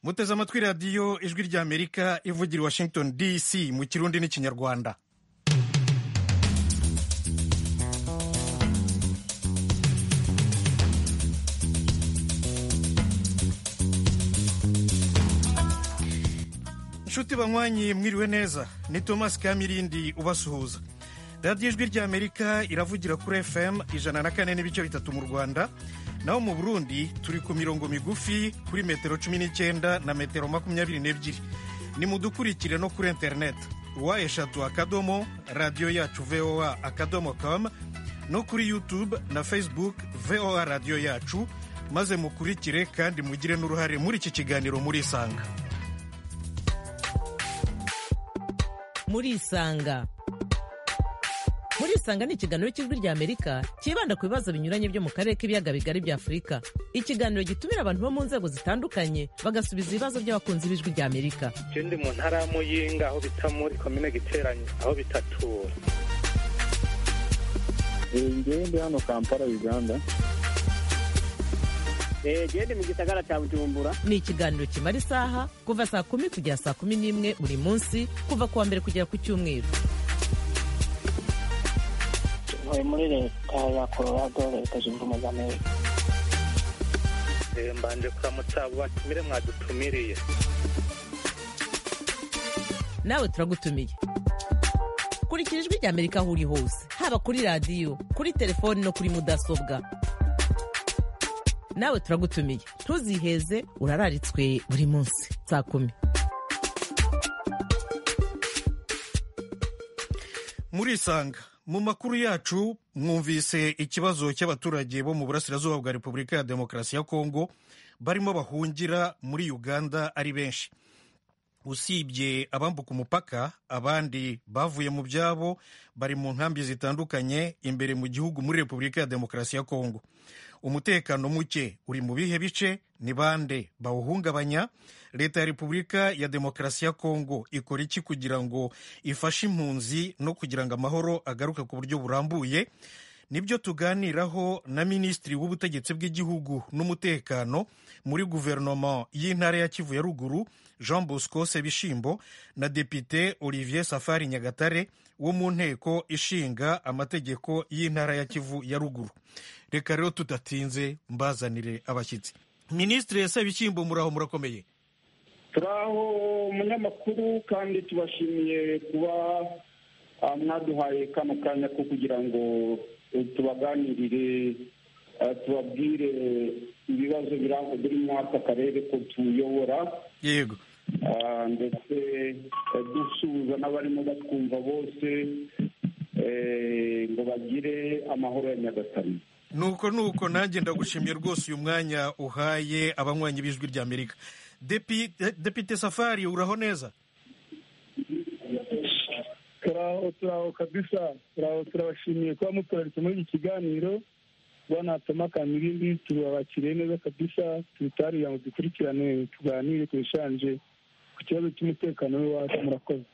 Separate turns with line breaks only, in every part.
muteze amatwi radiyo ijwi ry'amerika ivugira i washington dc mu kirundi n'ikinyarwanda inshuti banywanyi mwiriwe neza ni thomas kamirindi ubasuhuza radiyo ijwi ry'amerika iravugira kuri fm ijana na kane n'ibice bitatu mu rwanda naho mu burundi turi ku mirongo migufi kuri metero cumi n'icyenda na metero makumyabiri n'ebyiri ni mudukurikire no kuri interineti wa eshatu akadomo radiyo yacu voa akadomo kamu no kuri yutube na facebook voa radiyo yacu maze mukurikire kandi mugire n'uruhare muri iki kiganiro murisanga
murisanga murisanga ni ikiganiro cy'ijwi ry'amerika cyibanda ku bibazo binyuranye byo mu karere k'ibiyaga bigari bya afurika ikiganiro gitumira abantu bo mu nzego zitandukanye bagasubiza ibibazo by'abakunzi b'ijwi ry'amerika
ikindi mu ntara ya muyinga aho bita muri komine giteranye aho bitatura
ngende hano kampala uganda
gende mu gisagara cya bujumbura
ni ikiganiro kimara isaha kuva saa kumi kugera saa kumi n'imwe buri munsi kuva ku wa mbere kugera ku cyumweru
ntuye muri leta ya colorado leta zunze ubumwe za amerika
mbanje kuramutsa abo batumire mwadutumiriye
nawe turagutumiye kurikira ijwi rya amerika aho uri hose haba kuri radiyo kuri telefoni no kuri mudasobwa nawe turagutumiye ntuziheze urararitswe buri munsi saa kumi
murisanga mu makuru yacu mwumvise ikibazo cy'abaturage bo mu burasirazuba bwa repubulika ya demokarasi ya kongo barimo bahungira muri uganda ari benshi usibye abambuka umupaka abandi bavuye mu byabo bari mu nkambi zitandukanye imbere mu gihugu muri repubulika ya demokarasi ya kongo umutekano muke uri mu bihe bice ni bande bawuhungabanya leta ya repubulika ya demokarasi ya kongo ikora iki kugira ngo ifashe impunzi no kugira ngo amahoro agaruke ku buryo burambuye nibyo tuganiraho na minisitiri w'ubutegetsi bw'igihugu n'umutekano muri guverinoma y'intara ya kivu ya ruguru jean bosco sebishimbo na depite olivier safari nyagatare wo mu nteko ishinga amategeko y'intara ya kivu ya ruguru reka rero tudatinze mbazanire abashyitsi minisitiri sebishimbo muraho murakomeye
turaho umunyamakuru kandi tubashimiye kuba mwaduhaye kano kanya ko kugira ngo tubaganirire tubabwire ibibazo biri muri aka karere ko tuyobora
yego
ndetse dusuhuza n'abarimo batwumva bose ngo bagire amahoro ya nyagatare
nuko nuko nanjye ndagushimiye rwose uyu mwanya uhaye abanywanyi b'ijwi ry'amerika depite safari uraho neza
turaho turaho kabisa turaho turabashimiye kuba muturaritse muri iki kiganiro banatuma kamirindi turabakiriye neza kabisa tubitarira ngo dukurikirane tuganire ku bishanje ku kibazo cy'umutekano w'iwacu murakoze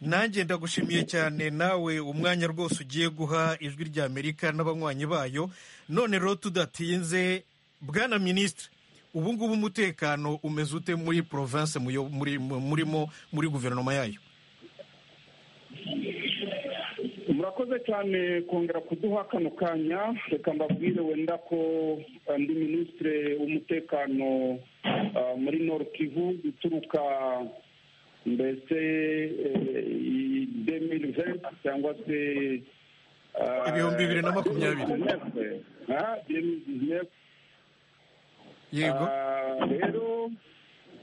nanjye ndagushimiye cyane nawe umwanya rwose ugiye guha ijwi ry'amerika n'abanywanyi bayo none rero tudatinze bwana minisitiri ubu ngubu umutekano umeze ute muri porovense murimo muri guverinoma yayo
murakoze cyane kongera kuduha kano kanya reka mbabwire wenda ko ndi minisitire w'umutekano muri nord kivu uturuka mbese demiri venti cyangwa se
ibihumbi bibiri na makumyabiri
yego rero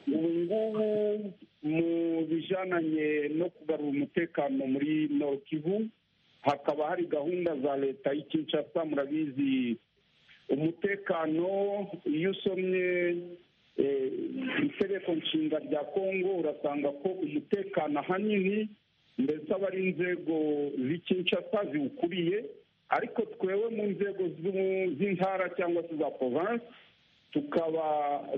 ubu ngubu mu bijananye no kugarura umutekano muri nord kivu hakaba hari gahunda za leta y'ikinshasa murabizi umutekano iyo usomye itegeko nshinga rya kongo urasanga ko umutekano ahanini mbese aba ari inzego z'ikinshasa ziwukuriye ariko twewe mu nzego z'intara cyangwa se za province tukaba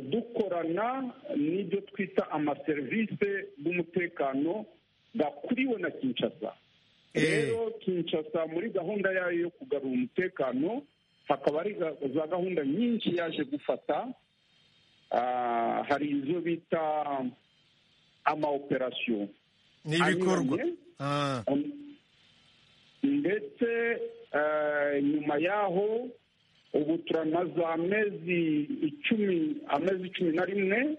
dukorana n'ibyo twita amaserivisi y'umutekano gakuriwe na kinshasa rero kinshasa muri gahunda yayo yo kugarura umutekano hakaba hari za gahunda nyinshi yaje gufata ah, hari izo bita ama operasiyo
ni ibikorwa
anyuranye.
Ah,
Um, ndetse eh, nyuma yaho ubu turamaze amezi icumi amezi cumi na rimwe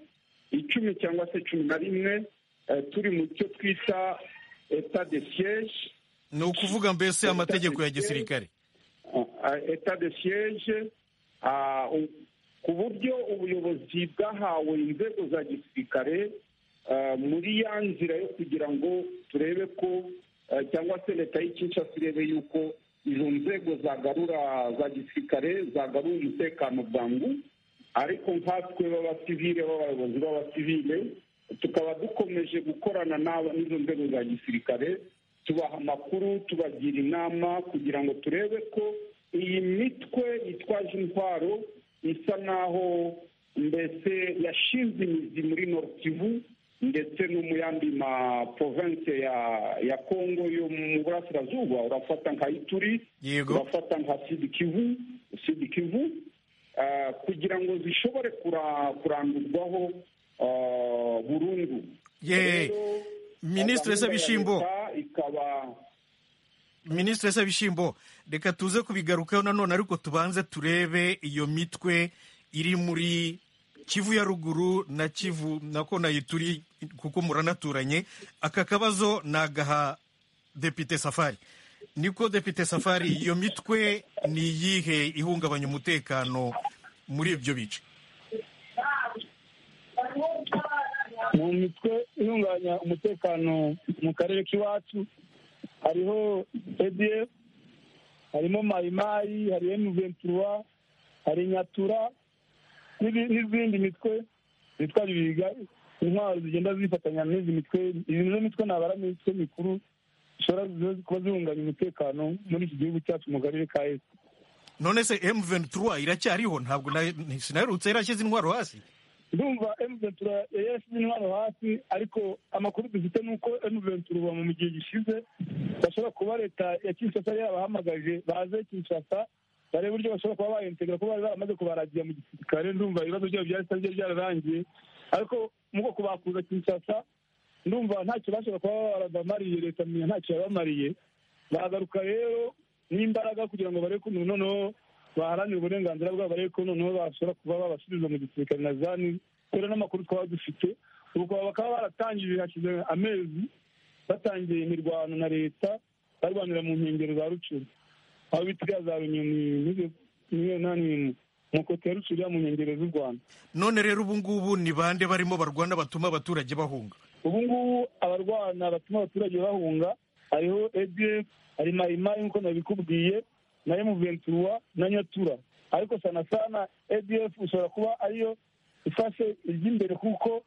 icumi cyangwa se cumi na rimwe eh, turi mu cyo twita etat de siège
ni ukuvuga mbese amategeko ya gisirikare
etat de siège ah, u- ku buryo ubuyobozi bwahawe inzego za gisirikare ah, muri ya nzira yo kugira ngo turebe ko ah, cyangwa se leta y'ikinshasa irebe yuko izo nzego zagarura za gisirikare zagarura umutekano bwangu ariko nkatwe b'abasivile b'abayobozi b'abasivile tukaba dukomeje gukorana n'aba n'izo nzego za gisirikare tubaha amakuru tubagira inama kugira ngo turebe ko iyi mitwe yitwaje intwaro isa naho mbese yashinze imizi muri Nord Kivu ndetse no mu yandi ma province ya ya Congo yo mu burasirazuba urafata nka Ituri
yego
urafata nka sidi kivu sidi kivu ah, kugira ngo zishobore kura- kurandurwaho ah, burundu
Ye-
Rero,
Minisitiri
gahunda ya
Sabishimbo.
leta ikaba
minisitiri sabishimbo reka tuze kubigarukaho nanone ariko tubanze turebe iyo mitwe iri muri kivu ya ruguru na kivu nako na ituri kuko muranaturanye aka kabazo ni agaha depite safari niko depite safari iyo mitwe ni iyihe ihungabanya umutekano muri ibyo bice
mu mitwe ihungabanya umutekano mu karere k'iwacu hariho edf harimo mayimayi hari emuventura hari nyatura n'ibi- n'izindi mitwe zitwa bibiga intwaro zigenda zifatanya n'izi mitwe izi nizo mitwe nabara mu mitwe mikuru zishobora kuba zihungabanya umutekano muri iki gihugu cyacu mu karere ka esi
none se m23 iracyariho ntabwo na- sinaherutse yarashyize intwaro hasi
ndumva emuventura yashyize intwaro hasi ariko amakuru dufite ni uko emuventura mu gihe gishize bashobora kuba leta ya kinshasa yari yabahamagaje baze kinshasa barebe uburyo bashobora kuba bayintegra kuko bari baramaze kubaragira mu gisirikare ndumva ibibazo byabo byahise byari byararangiye ariko mu bwoko bakuza kinshasa ndumva ntacyo bashobora kuba barabamariye leta menya ntacyo yabamariye baragaruka rero n'imbaraga kugira ngo barebe ko umuntu noneho baharanira uburenganzira bwabo barebe ko noneho bashobora kuba babasubiza mu gisirikare na zani kubera n'amakuru twaba dufite ubwo bakaba baratangije hashize amezi batangiye imirwano na leta barwanira mu nkengero za rucuru aho bitiga za runyoni miliyoni n'imwe mu koti ya rucuru ya mu nkengero z'u rwanda
none rero ubu ngubu ni bande barimo barwana batuma abaturage bahunga
ubu ngubu abarwana batuma abaturage bahunga hariho edf hari mayimayi nk'uko nabikubwiye na emuventura na nyatura ariko sana sana edf ushobora kuba ariyo ifashe iry'imbere kuko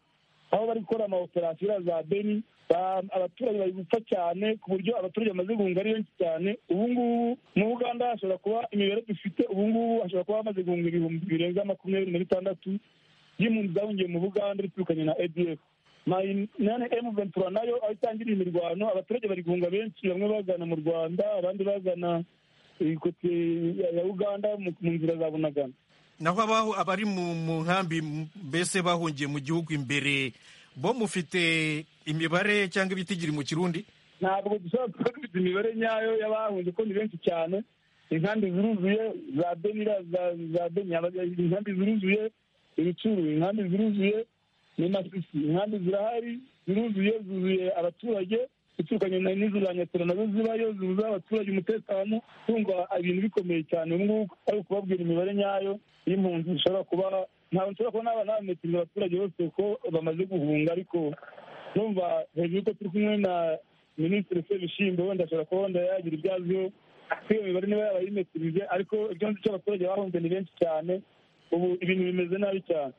aho bari gukora amaoperasiyo iriya za beni ba- abaturage bari gupfa cyane ku buryo abaturage bamaze guhunga ari benshi cyane ubu ngubu mu buganda hashobora kuba imibare dufite ubu ngubu hashobora kuba hamaze guhunga ibihumbi birenga makumyabiri na bitandatu y'impunzi zahungiye mu buganda biturukanye na adf nane emu ventura nayo aho itangiriye imirwano abaturage bari guhunga benshi bamwe bagana mu rwanda abandi bagana ikoti ya uganda mu mu nzira za bunagana
naho abaho abari mu mu nkambi m- mbese bahungiye mu gihugu imbere bo mufite imibare cyangwa ibitigiri mu kirundi
ntabwo dushobora kuba dufite imibare nyayo y'abahunze kuko ni benshi cyane inkambi ziruzuye za benira za- za beni aba- inkambi ziruzuye ibicuru inkambi ziruzuye ni masisi inkambi zirahari ziruzuye zuzuye abaturage ziturukanye na n'izo za nyatera nazo zibayo zibuza abaturage umutekano kumva ibintu bikomeye cyane ubu ngubu ari ukubabwira imibare nyayo y'impunzi zishobora kuba ntabwo nshobora kuba naba nabametinga abaturage bose ko bamaze guhunga ariko numva hejuru ko turi kumwe na minisitiri sebishyimbo wenda ashobora kuba wenda yagira ibyo aziho kuko iyo mibare niba yaba yimetirije ariko ibyo nzi cyo abaturage bahunze ni benshi cyane ubu ibintu bimeze nabi cyane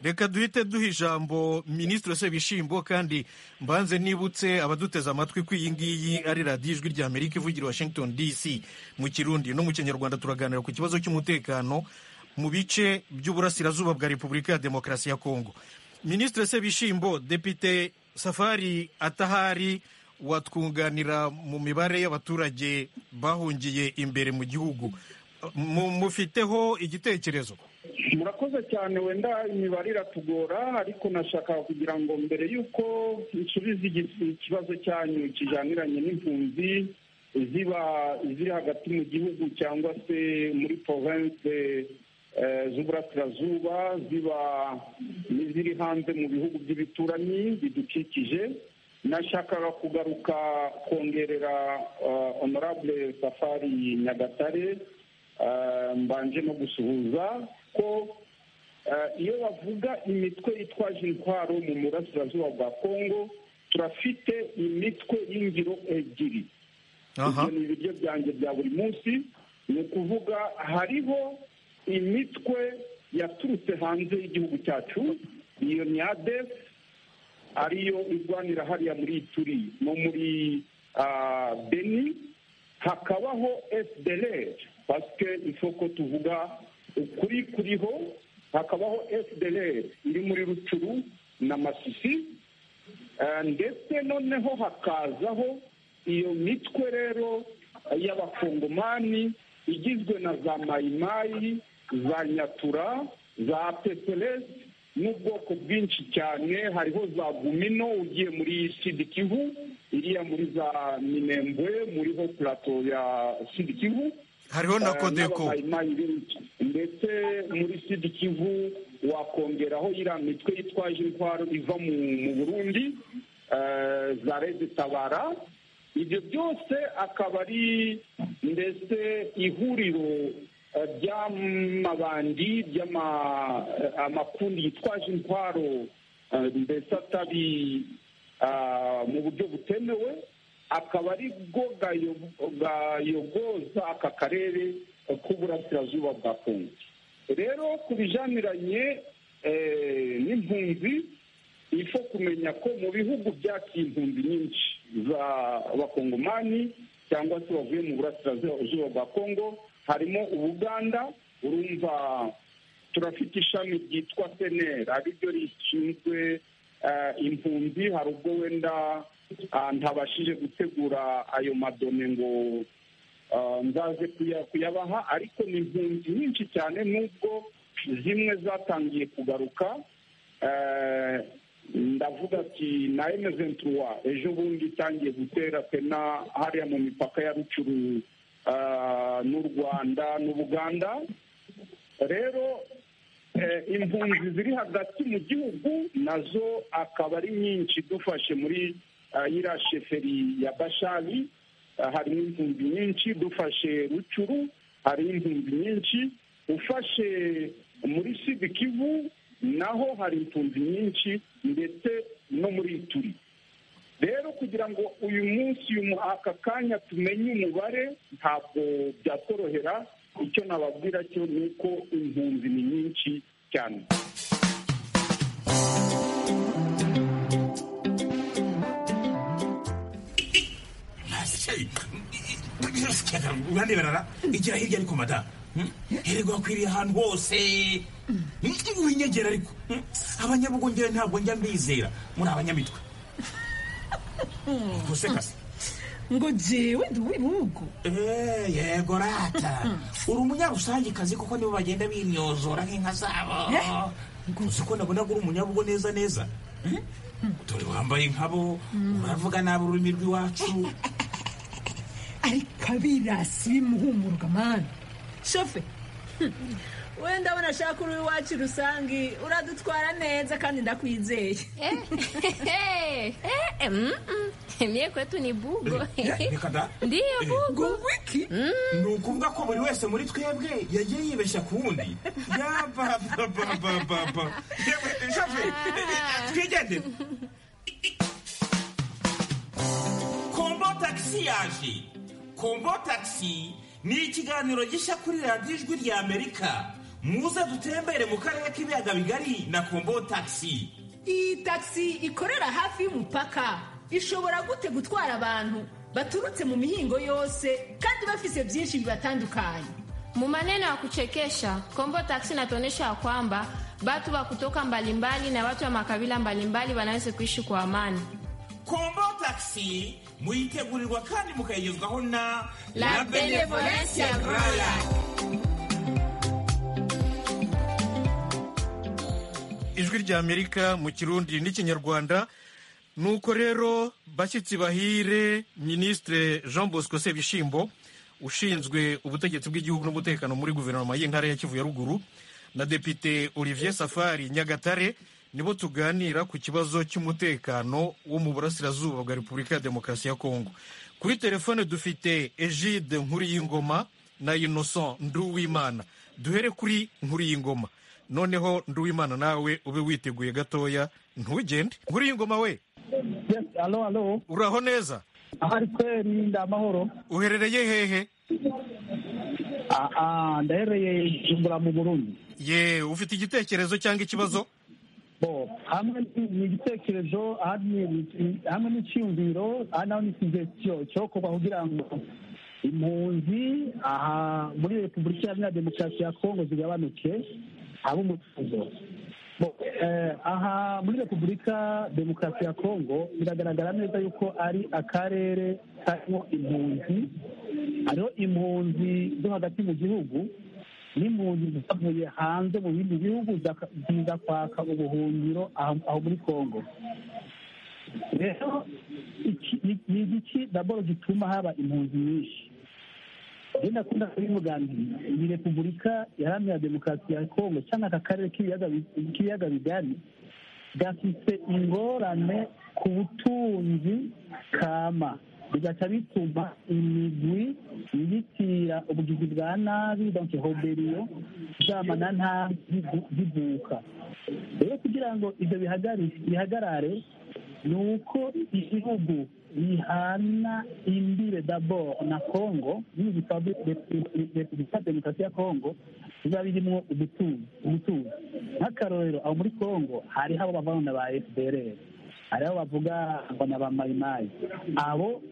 reka duhite duha ijambo minisitiri sebishimbo kandi mbanze nibutse abaduteze amatwi ko iyi ngiyi ari radiyo ijwi rya amerika ivugira i washington dc mu kirundi no mu kinyarwanda turaganira ku kibazo cy'umutekano mu bice by'uburasirazuba bwa repubulika ya demokarasi ya kongo minisitiri sebishimbo depite safari atahari watwunganira mu mibare y'abaturage bahungiye imbere mu gihugu Mu- mufiteho igitekerezo
murakoze cyane wenda imibare iratugora ariko nashaka kugira ngo mbere y'uko nsubize igi- ikibazo cyanyu kijaniranye n'impunzi ziba ziri hagati mu gihugu cyangwa se muri province eh, z'uburasirazuba ziba n'iziri hanze mu bihugu by'ibituranyi bidukikije nashakaga kugaruka kongerera eh, honorable safari nyagatare Ah, mbanje no gusuhuza ko ah, iyo bavuga imitwe yitwaje intwaro mu burasirazuba bwa kongo turafite imitwe y'ingiro ebyiri
aha
ibyo ni ibiryo byanjye bya buri munsi ni ukuvuga hariho imitwe yaturutse hanze y'igihugu cyacu iyo ni adef ariyo irwanira hariya muri ituri no muri ah, beni hakabaho fdlr pasike isoko tuvuga ukuri kuriho hakabaho fdlr iri muri rucuru na masisi Eh, ndetse noneho hakazaho iyo mitwe rero y'abakongomani igizwe na za mayimayi za nyatura za peperesi n'ubwoko bwinshi cyane hariho za gumino ugiye muri sidikivu iriya muri za minembwe muriho purato ya sidikivu
hariho na
Eh,
kodeko
n'abamayimayi benshi. ndetse muri sidi kivu wakongeraho iriya mitwe yitwaje intwaro iva mu mu burundi eh, za rezi tabara ibyo byose akaba ari ndetse ihuriro eh, ry'amabandi ry'ama- eh, amakundi yitwaje intwaro eh, mbese atabi ah, mu buryo butemewe akaba ari bwo gayo- gayogoza aka karere k'uburasirazuba bwa kongo rero ku bijaniranye eh, n'impunzi ifo kumenya ko mu bihugu byakiye impunzi nyinshi za bakongomani cyangwa se bavuye mu burasirazuba bwa kongo harimo ubuganda urumva turafite ishami ryitwa senera ariryo rishinzwe eh, impunzi hari ubwo wenda ah, ntabashije gutegura ayo madone ngo ah, nzaze kuya- kuyabaha ariko ni impunzi nyinshi cyane nubwo zimwe zatangiye kugaruka eh, ndavuga ati na emezentuwa ejo bundi itangiye gutera pena hariya mu mipaka ya rucuru ah, n'u rwanda n'ubuganda rero eh, impunzi ziri hagati mu gihugu nazo akaba ari nyinshi dufashe muri ah, iriya sheferi ya bashari ah, harimo impunzi nyinshi dufashe rucuru hari impunzi nyinshi ufashe muri sidi kivu naho hari impunzi nyinshi ndetse no muri ituri rero kugira ngo uyu munsi uyu mu- aka kanya tumenye umubare ntabwo byatworohera icyo nababwira cyo ni uko impunzi ni nyinshi cyane
urande barara igira hirya ariko mada herego hakwiriye ahantu hose winyegera ariko Hmm? abanyabugongera ntabwo njya mbizera muri abanyamitwe ubwo se kase
ngo jewe ndi uw'ibihugu
Eh, yego rata uri umunyarusangikazi kuko nibo bagenda binyozora nk'inka zabo uzi ko nabona uri umunyabugo neza neza Hmm? dore wambaye nkabo uravuga nabi ururimi rw'iwacu
ariko abirasi bimuhumuruka mani shofe wenda unashaka uri iwacu rusange uradutwara neza kandi ndakwizeye
Mie kwetu ni bugo.
Eh, reka da
Ndiyo bugo.
ngo wiki
ni ukuvuga ko buri wese muri twebwe yagiye yibeshya ku wundi yabababababa yewe shafe twigendere kombo tagisi yaje kombo tagisi ni ikiganiro gishya kuri radiyo ijwi rya amerika muze dutembere mu karere k'ibiyaga bigari na kombo tagisi
iyi tagisi ikorera hafi y'umupaka ishobora gute gutwara abantu baturutse mu mihingo yose kandi bafise byinshi bibatandukanye
Mu maneno ya kuchekesha, Kombo Taxi inatuonyesha ya kwamba watu wa kutoka mbalimbali na watu wa makabila mbalimbali wanaweza kuishi kwa amani.
kombo tagisi muyitegurirwa kandi mukayigezwaho na
La Benevolencia Royal.
ijwi ry'amerika mu kirundi n'ikinyarwanda nuko rero bashyitsi bahire minisitire jean bosco sebishimbo ushinzwe ubutegetsi bw'igihugu n'umutekano muri guverinoma y'intara ya kivu ya ruguru na depite olivier safari nyagatare nibo tuganira ku kibazo cy'umutekano wo mu burasirazuba bwa repubulika ya demokarasi ya kongo kuri telefone dufite egide nkuriyingoma na innocent nduwimana duhere kuri nkuriyingoma noneho nduwimana nawe ube witeguye gatoya ntugende nkuriyingoma we
yes alo alo
uraho neza
ahari kweri ni amahoro
uherereye hehe
ndahereye jumbura mu burundi
ye ufite igitekerezo cyangwa ikibazo
bo hamwe ni igitekerezo hamwe n'icyumviro naho ni ikigezo cyo kuba kugira ngo impunzi aha muri repubulika iharanira demokarasi ya kongo zigabanuke haba umutuzo aha muri repubulika demokarasi ya kongo biragaragara neza yuko ari akarere karimo impunzi hariho impunzi zo hagati mu gihugu n'impunzi zavuye hanze mu bindi bihugu ziza kwaka ubuhungiro aho muri kongo rero ni igiki daboro gituma haba impunzi nyinshi rero ndakunda kubivuga ni repubulika iharanira demokarasi ya kongo cyangwa aka karere k'ibiyaga bigari gafite ingorane ku butunzi kama bigaca bituma imigwi yitira ubugizi bwa nabi donke hoberiyo zama na ntabi zivuka rero kugira ngo ibyo bihagarare ni uko igihugu bihana imbire dabord na kongo n'ibitwa repubulika demokarasi ya kongo biba birimo ubutuzi nk'akarorero aho muri kongo hariho abo bavana ba fdrr hariho bavuga ngo ni abamayimayi abo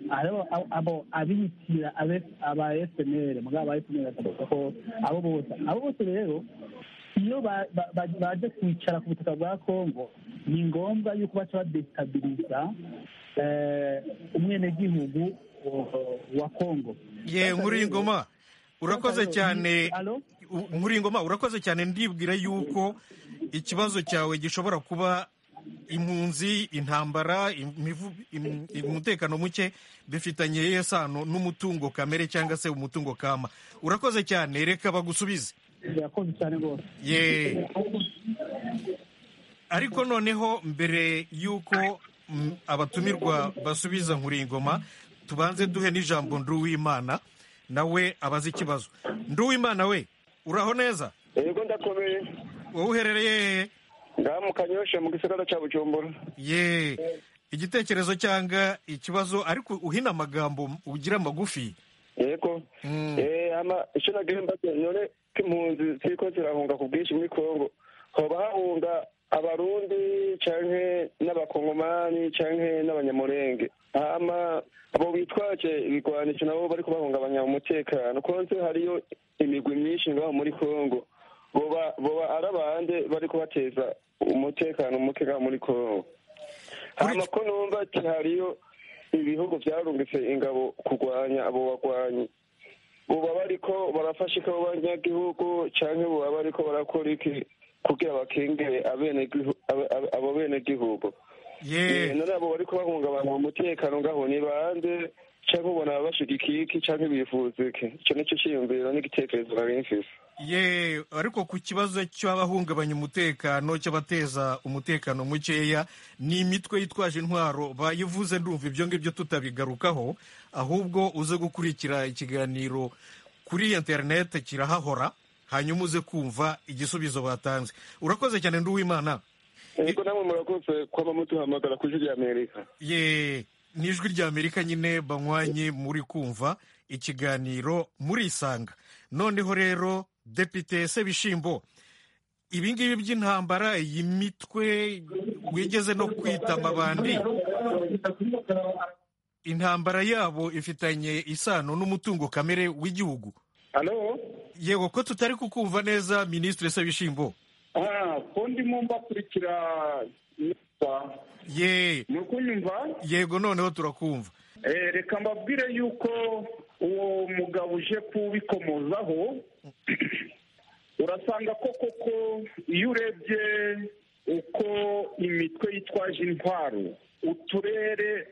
abo abitira aba eseneri mugabo aba eseneri bakavuga ko abo bose abo bose rero iyo baje kwicara ku butaka bwa kongo ni ngombwa yuko baca badesitabiliza umwenegihugu wa kongo
ye nkuru y'ingoma urakoze cyane nkuru y'ingoma urakoze cyane ndibwira yuko ikibazo cyawe gishobora kuba impunzi intambara umutekano muke bifitanye yewe sano n'umutungo kamere cyangwa se umutungo kama urakoze cyane reka bagusubize
urakoze cyane rwose
ariko noneho mbere y'uko abatumirwa basubiza nkuringoma tubanze duhe n'ijambo nduwimana nawe abaze ikibazo nduwimana we uraho neza
yego ndakomeye
wowe uherereye hehe
ndamukanyoshe mu gisagara cya bujumbura
ye igitekerezo cyanga ikibazo ariko uhina amagambo ugira magufi
yego icyo nagenda none ko impunzi ziko zirahunga ku bwinshi muri kongo hoba hahunga abarundi canke n'abakongomani canke n'abanyamurenge hama abo bitwaje ibigwanisho nabo bariko bahungabanya umutekano konse hariyo imigwi myinshi ngaho muri kongo boba ari abandi bari kubateza umutekano muke muri kongo hano ko numva ati hariyo ibihugu byarungitse ingabo kurwanya abo bagwanyi buba bariko barafasha ikabo banyagihugu cyangwa buba bariko barakora iki kugira bakingire abo benegihugu none abo bari kubahungabanya umutekano ngaho ni bande cyangwa ubona bashigikiye iki cyangwa bifuza iki icyo nicyo cyiyumviro n'igitekerezo nari mfise
ye ariko ku kibazo cy'abahungabanya umutekano cy'abateza umutekano mukeya ni imitwe yitwaje intwaro bayivuze ndumva ibyo ngibyo tutabigarukaho ahubwo uze gukurikira ikiganiro kuri interineti kirahahora hanyuma uze kumva igisubizo batanze urakoze cyane nduwimana
yego namwe murakoze kuba mutuhamagara ku ijwi rya amerika
ye ni ijwi rya amerika nyine banywanye muri kumva ikiganiro murisanga noneho rero depite sebishimbo ibingibi by'intambara iyi mitwe wigeze no kwita amabandi intambara yabo ifitanye isano n'umutungo kamere w'igihugu yego ko tutari kukumva neza minisitiri sebishimbo
ko ndimo mbakurikira
ye
ni ukunyumva
yego noneho turakumva
reka mbabwire yuko uwo mugabo uje kubikomozaho urasanga ko koko iyo urebye uko imitwe yitwaje intwaro uturere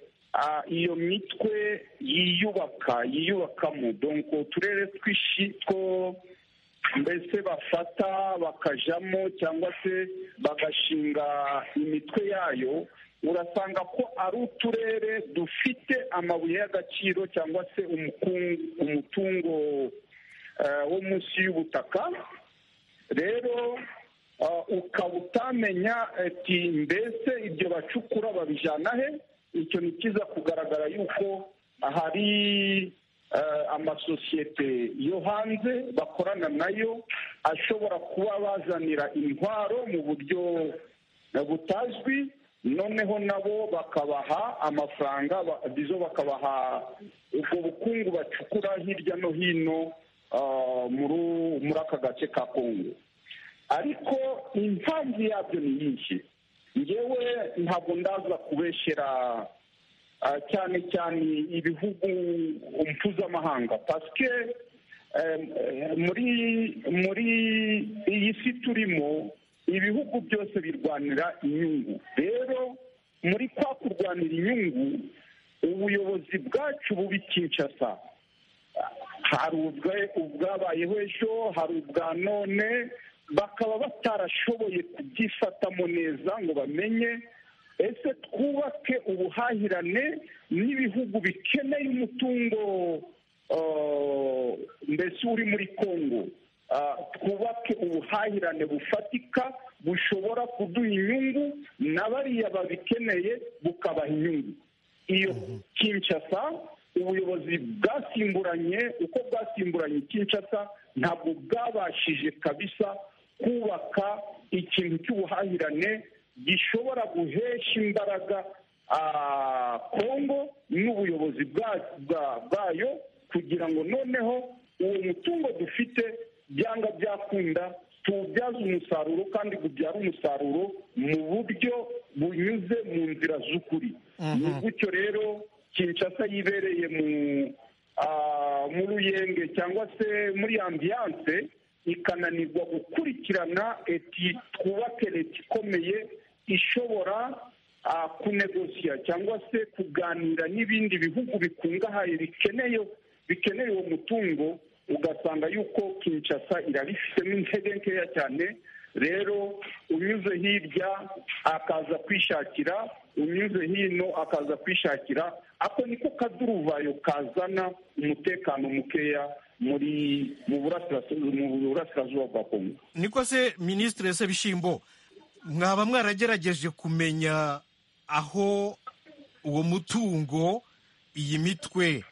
iyo mitwe yiyubaka yiyubakamo donko uturere twishi two mbese bafata bakajamo cyangwa se bagashinga imitwe yayo urasanga ko ari uturere dufite amabuye y'agaciro cyangwa se umutungo wo munsi y'ubutaka rero ukaba utamenya ati mbese ibyo bacukura babijyana he icyo ni cyiza kugaragara yuko hari amasosiyete yo hanze bakorana nayo ashobora kuba bazanira intwaro mu buryo butazwi noneho nabo bakabaha amafaranga bizo bakabaha ubwo bukungu bacukura hirya no hino muri aka gace ka kongo ariko impamvu yabyo ni nyinshi ngewe ntabwo ndaza kubeshyera cyane cyane ibihugu mpuzamahanga pasike muri muri iyi si turimo ibihugu byose birwanira inyungu rero muri kwa kurwanira inyungu ubuyobozi bwacu bubi kinshasa hari ubwabayeho ejo hari ubwa none bakaba batarashoboye kubyifatamo neza ngo bamenye ese twubake ubuhahirane n'ibihugu bikeneye umutungo mbese uri muri kongo twubake ubuhahirane bufatika bushobora kuduha inyungu na bariya babikeneye bukabaha inyungu iyo kinshasa ubuyobozi bwasimburanye uko bwasimburanye kinshasa ntabwo bwabashije kabisa kubaka ikintu cy'ubuhahirane gishobora guhesha imbaraga kongo n'ubuyobozi bwayo kugira ngo noneho uwo mutungo dufite byanga byakunda tuwubyaza umusaruro kandi bubyara umusaruro mu buryo bunyuze mu nzira z'ukuri ni gutyo rero kinshasa yibereye mu ruyenge cyangwa se muri ambiyanse ikananirwa gukurikirana eti twubake leta ikomeye ishobora kunegosiya cyangwa se kuganira n'ibindi bihugu bikungahaye bikeneye bikeneye uwo mutungo ugasanga yuko kinshasa irabifitemo intege nkeya cyane rero unyuze hirya akaza kwishakira unyuze hino akaza kwishakira ako niko kaduruvayo kazana umutekano mukeya muri mu burasirazuba bwa kongo
niko se minisitiri ese bishyimbo mwaba mwaragerageje kumenya aho uwo mutungo iyi mitwe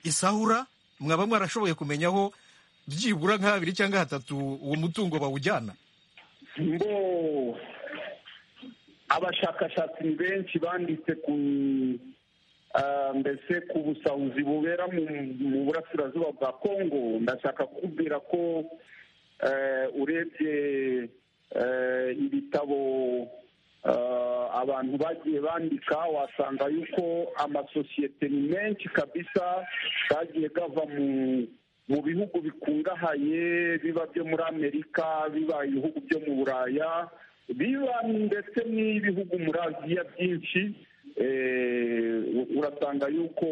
isahura mwaba mwarashoboye kumenya aho byibura nk'abiri cyangwa hatatu uwo mutungo bawujyana
ngo abashakashatsi ni benshi banditse ku mbese ku busahuzi bubera mu burasirazuba bwa kongo ndashaka kubwira ko urebye ibitabo abantu bagiye bandika wasanga yuko amasosiyete ni menshi kabisa kagiye gava mu bihugu bikungahaye biba byo muri amerika biba ibihugu byo mu buraya biba ndetse n'ibihugu muri aziya byinshi urasanga yuko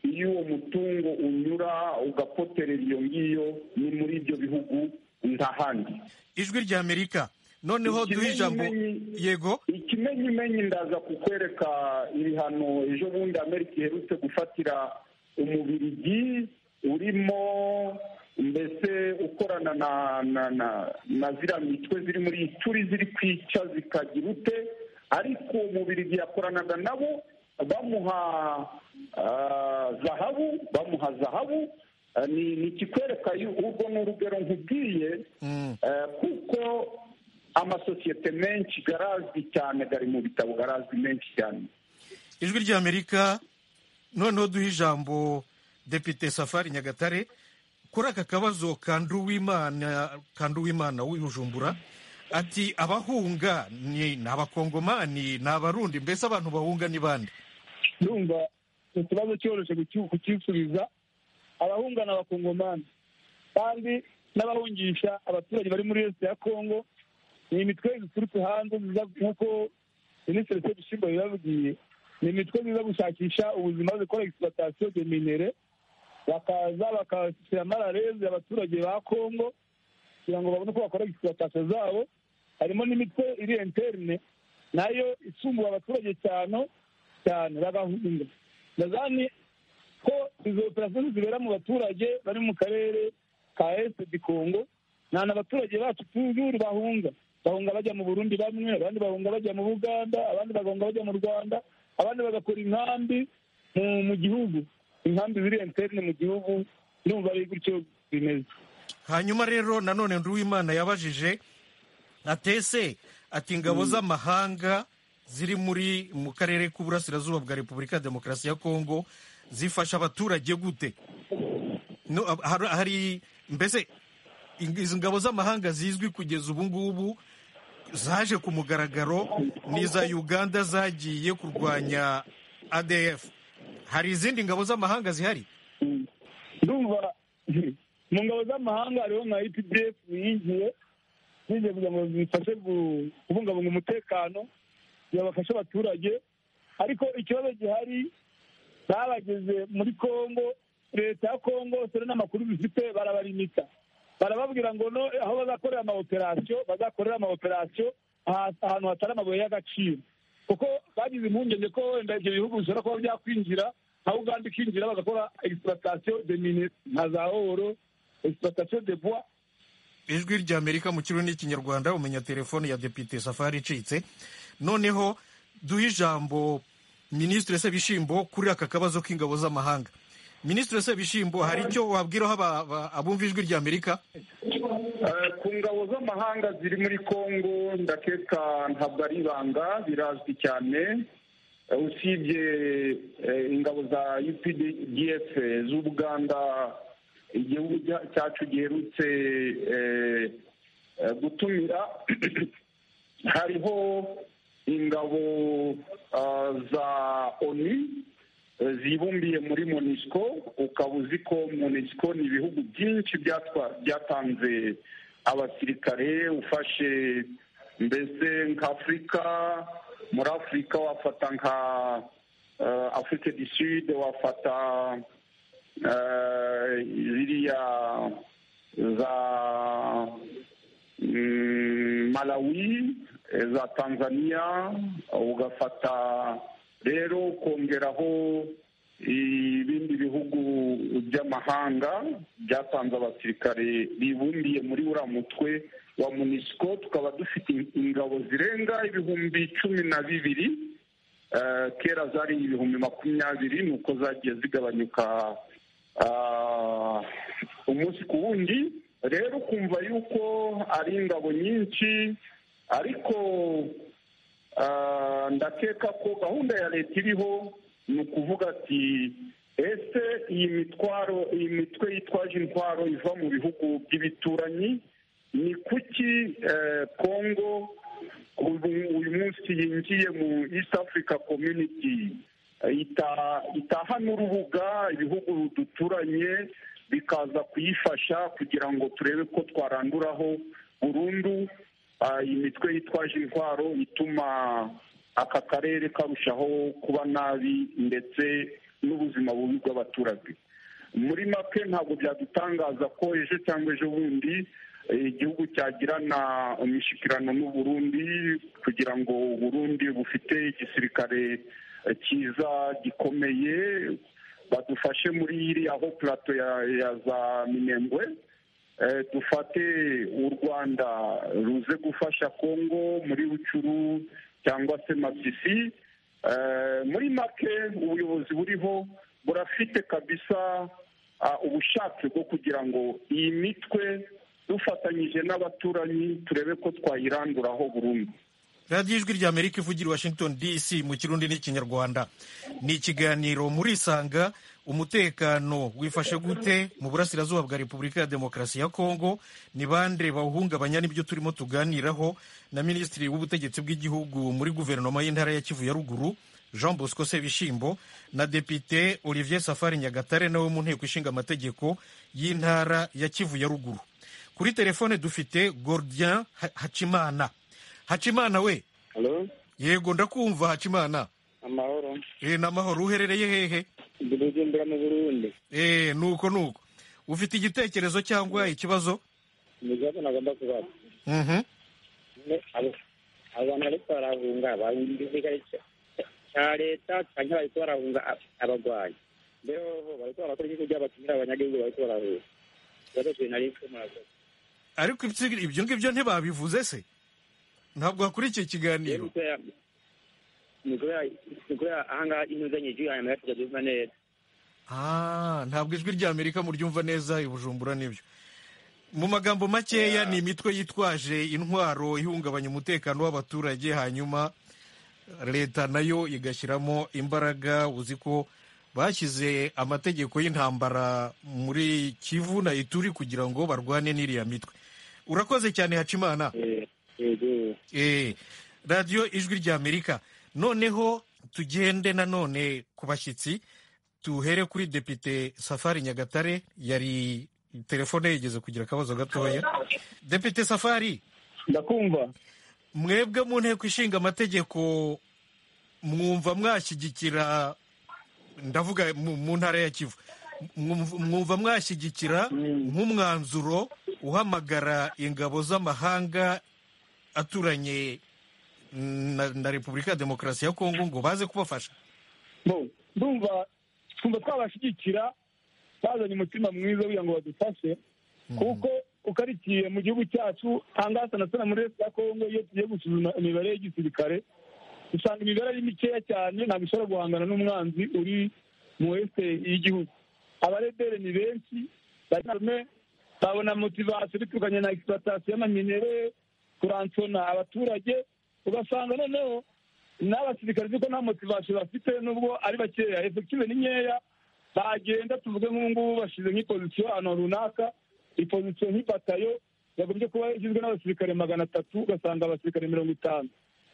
iyo uwo mutungo unyura ugapoterera iyo ngiyo ni muri ibyo bihugu nta handi
ijwi rya amerika noneho duhe ijambo yego
ikimenyimenyi ndaza kukwereka ibihano ejo bundi amerika iherutse gufatira umubirigi urimo mbese ukorana na ziriya mitwe ziri muri turi ziri kwica zikagira ute ariko umubirigi yakoranaga nabo bamuha zahabu bamuha zahabu ni ikikwereka urwo ni urugero nkubwiye kuko amasosiyete menshi garazwi cyane gari mu bitabo garazwi menshi cyane
ijwi ry'amerika noneho duha ijambo depite safari nyagatare kuri aka kabazo kanduwimana w'ibujumbura ati abahunga ni abakongomani ni abarundi mbese abantu bahunga ni bande
ndumva ikibazo cyoroshye kukisubiza abahunga ni abakongomani kandi n'abahungisha abaturage bari muri leta ya kongo ni imitwe ziturutse hanze ziza nk'uko minisitiri sebishimba yababwiye ni imitwe ziza gushakisha ubuzima zikora egisitatasiyo de minere bakaza bakashyira amararezi abaturage ba kongo kugira ngo babone uko bakora egisitatasiyo zabo harimo n'imitwe iri interne nayo isumbuye abaturage cyane cyane bagahunga ndazani ko izo operasiyo zibera mu baturage bari mu karere ka esite di kongo nta n'abaturage bacu tujuru bahunga bahunga bajya mu burundi bamwe abandi bahunga bajya mu buganda abandi bagahunga bajya mu rwanda abandi bagakora inkambi mu gihugu inkambi ziri enterne mu gihugu ndumva ari gutyo bimeze
hanyuma rero nanone nduwimana yabajije atese ati ingabo z'amahanga ziri muri mu karere k'uburasirazuba bwa repubulika ya demokarasi ya kongo zifasha abaturage gute No, hari- hari mbese ing- izi ngabo z'amahanga zizwi kugeza ubu ngubu zaje ku mugaragaro ni iza uganda zagiye kurwanya adf hari izindi ngabo z'amahanga zihari
ndumva mu ngabo z'amahanga hariho nka epdf yinjiye yinjiye kugira ngo zifashe gu- kubungabunga umutekano kugira bafashe abaturage ariko ikibazo gihari babageze muri congo leta ya congo dore n'amakuru bifite barabarimita barababwira ngo no aho bazakorera ama operasiyo bazakorera ama operasiyo aha- ahantu hatari amabuye y'agaciro kuko bagize impungenge ko wenda ibyo bihugu bishobora kuba byakwinjira nka uganda ikinjira bagakora egisitatasiyo de mine nka za oro egisitatasiyo de bois
ijwi ry'amerika mu kirurimi cy'ikinyarwanda umenya telefone ya depite safari icitse noneho duhe ijambo minisitiri sebishimbo kuri aka kabazo k'ingabo z'amahanga minisitiri sebishimbo hari icyo wabwiraho aba- aba- abumva ijwi ry'amerika
Eh, ku ngabo z'amahanga ziri muri congo ndakeka ntabwo ari ibanga birazwi cyane Eh, usibye eh, ingabo za updf z'ubuganda igihugu cya- cyacu giherutse eh, eh, gutumira hariho ingabo ah, za onu eh, zibumbiye muri monisco ukaba uzi ko monisco ni ibihugu byinshi byatwa- byatanze abasirikare ufashe mbese nk'afurika muri afurika wafata nka eh, afurika du sud wafata eh, ziriya za mm, malawi eh, za tanzania ugafata rero ukongeraho ibindi bihugu by'amahanga byatanze abasirikare bibumbiye muri uriya mutwe wa munisiko tukaba dufite ingabo zirenga ibihumbi cumi na bibiri Eh, kera zari ibihumbi makumyabiri ni uko zagiye zigabanyuka ah, umunsi ku wundi rero ukumva yuko ari ingabo nyinshi ariko Ah, ndakeka ko gahunda ya leta iriho ni ukuvuga ati ese iyi mitwaro iyi mitwe yitwaje intwaro iva mu bihugu by'ibituranyi ni kuki eh, congo ubu- uyu munsi yinjiye mu east africa community eh, ita- itaha n'urubuga ibihugu duturanye bikaza kuyifasha kugira ngo turebe ko twaranduraho burundu Ah, iyi mitwe yitwaje intwaro ituma aka karere karushaho kuba nabi ndetse n'ubuzima bubi bw'abaturage muri make ntabwo byadutangaza ko ejo cyangwa ejo bundi eh, igihugu cyagirana imishyikirano n'u Burundi kugira ngo u Burundi bufite igisirikare eh, cyiza gikomeye badufashe muri iriya ho plato ya, ya za minembwe Eh, dufate u rwanda ruze gufasha kongo muri bucuru cyangwa se masisi Eh, muri make ubuyobozi buriho burafite kabisa ah, ubushake bwo kugira ngo iyi mitwe dufatanyije n'abaturanyi turebe ko twayiranduraho burundu
radiyo ijwi ry'amerika ivugira i washington dc mu kirundi n'ikinyarwanda ni ikiganiro muri isanga umutekano wifashe gute mu burasirazuba bwa repubulika ya demokarasi ya kongo ni bande bawuhungabanya n'ibyo turimo tuganiraho na minisitiri w'ubutegetsi bw'igihugu muri guverinoma y'intara ya kivu ya ruguru jean bosco sebishimbo na depite olivier safari nyagatare nawe mu nteko ishinga amategeko y'intara ya kivu ya ruguru kuri telefone dufite gordien Ha- hakimana hacimana we
Hello?
yego ndakumva hacimana
amahoro
eh ni amahoro uherereye hehe
ndi bujumbura mu burundi
eh nuko nuko ufite igitekerezo cyangwa ikibazo
ni ikibazo nagomba kubaza
Mhm.
Ne, abo- abo bantu bariko barahunga bahunga igisirikare ca- ca leta canke bariko barahunga ab- abagwayi mbere hoho bariko barakora iki kugira bakinire abanyagihugu bariko barahunga ikibazo cye nariko murakoze
ariko ibyo- ibyo ngibyo ntibabivuze se ntabwo hakurikiye ikiganiro
ni kubera ni kubera ahangaha intuzanye ijwi hanyuma yatuja duva neza
Ah, ntabwo ijwi rya amerika muryumva neza i bujumbura n'ibyo mu magambo makeya ni imitwe yitwaje intwaro ihungabanya umutekano w'abaturage hanyuma leta nayo igashyiramo imbaraga uzi ko bashyize amategeko y'intambara muri kivu na ituri kugira ngo barwane n'iriya mitwe urakoze cyane hacimana Eh, radiyo ijwi rya amerika noneho tugende nanone ku bashyitsi tuhere kuri depite safari nyagatare yari telefone yigeze kugira akabazo gatoya depite safari
ndakumva
mwebwe mu nteko ishinga amategeko mwumva mwashyigikira ndavuga mu mu ntara ya kivu mwumv- mwumva mwashyigikira nk'umwanzuro uhamagara ingabo z'amahanga aturanye na, na repubulika ya demokarasi ya kongo ngo baze kubafasha
Bo, ndumva twumva twabashyigikira bazanye umutima mwiza kugira ngo badufashe kuko ukarikiye mu gihugu cyacu ahangaha na sana muri leta ya kongo iyo tugiye gusuzuma imibare y'igisirikare usanga imibare ari mikeya cyane ntabwo ishobora guhangana n'umwanzi uri mu wese y'igihugu abarebere ni benshi barime babona motivasiyo biturukanye na egisipatasiyo y'amaminere kuransona abaturage ugasanga noneho n'abasirikare kuko nta motivasiyo bafite nubwo ari bakeya efektive ni nkeya bagenda tuvuge nk'ubungubu bashyize nk'ipozisiyo ahantu runaka ipozisiyo nk'ipatayo yagombye kuba igizwe n'abasirikare magana atatu ugasanga abasirikare mirongo itanu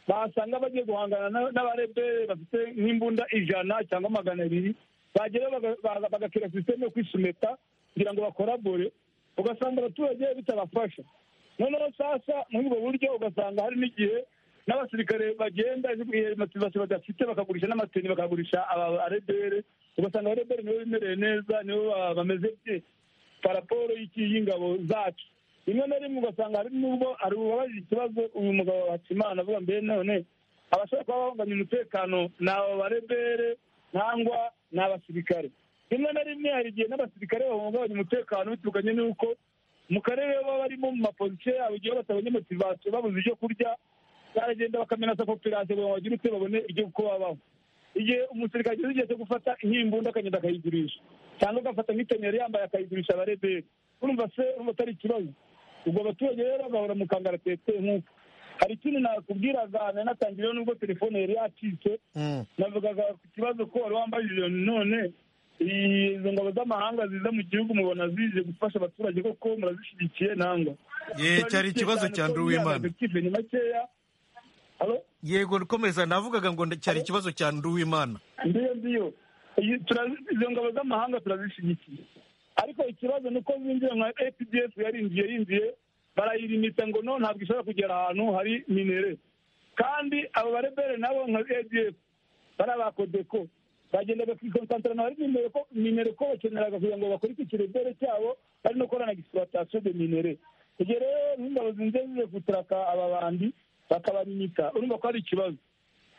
basanga bagiye guhangana na- n'abarebere bafite nk'imbunda ijana cyangwa magana abiri bagera baga- baga- bagakira sisiteme yo kwisumeta kugira ngo bakorabore ugasanga abaturage bitabafasha noneho sasa muri ubwo buryo ugasanga hari n'igihe n'abasirikare bagenda motivasiyo badafite bakagurisha n'amateni bakagurisha abarebere ugasanga abarebere nibo bimereye neza nibo ba- bameze bye paraporo y'iki- y'ingabo zacu rimwe na rimwe ugasanga hari nubwo hari uwabajije ikibazo uyu mugabo hakimana avuga mbere none abashobora kuba bahunganya umutekano ni aba barebere cyangwa ni abasirikare rimwe na rimwe hari igihe n'abasirikare bahungabanya umutekano biturukanye n'uko mu karere baba barimo mu mapozisiyo yabo igihe batabonye motivasiyo babuze ibyo kurya baragenda bakamena sa koperative ngo bagire icyo babone ibyo uko babaho igihe umusirikare ageze igihe cyo gufata nk'imbunda akagenda akayigurisha cyangwa agafata nk'iteneri yambaye akayigurisha abareberi urumva se urumva atari ikibazo ubwo abaturage rero bagahora mu kangara tete nk'uko hari ikindi nakubwiraga nanatangireho nubwo telefone yari yacitse navugaga ku kibazo ko wari wambajije none izo ngabo z'amahanga ziza mu gihugu mubona zije gufasha abaturage koko murazishyigikiye nangwa
Ye, cyari ikibazo cya
Turabishyigikiye cyane ko
Nduwimana.
imyaka effective ni makeya
yego komeza navugaga ngo cyari ikibazo cya nduwimana
ndiyo ndiyo Iyi- turazi- izo ngabo z'amahanga turazishyigikiye ariko ikibazo ni uko zinjiye nka apdf yarinjiye yinjiye barayirimita ngo no ntabwo ishobora kugera ahantu hari minere kandi abo barebere nabo nka adf bari abakodeko bagendaga ku ikonsantarana bari minere ko minere ko bakeneraga kugira ngo bakurikire irebere cyabo bari no gukora na egisipatasiyo de minere igihe rero nk'ingabo zinjiye zize guturaka aba bandi bakabarimita urumva ko ari ikibazo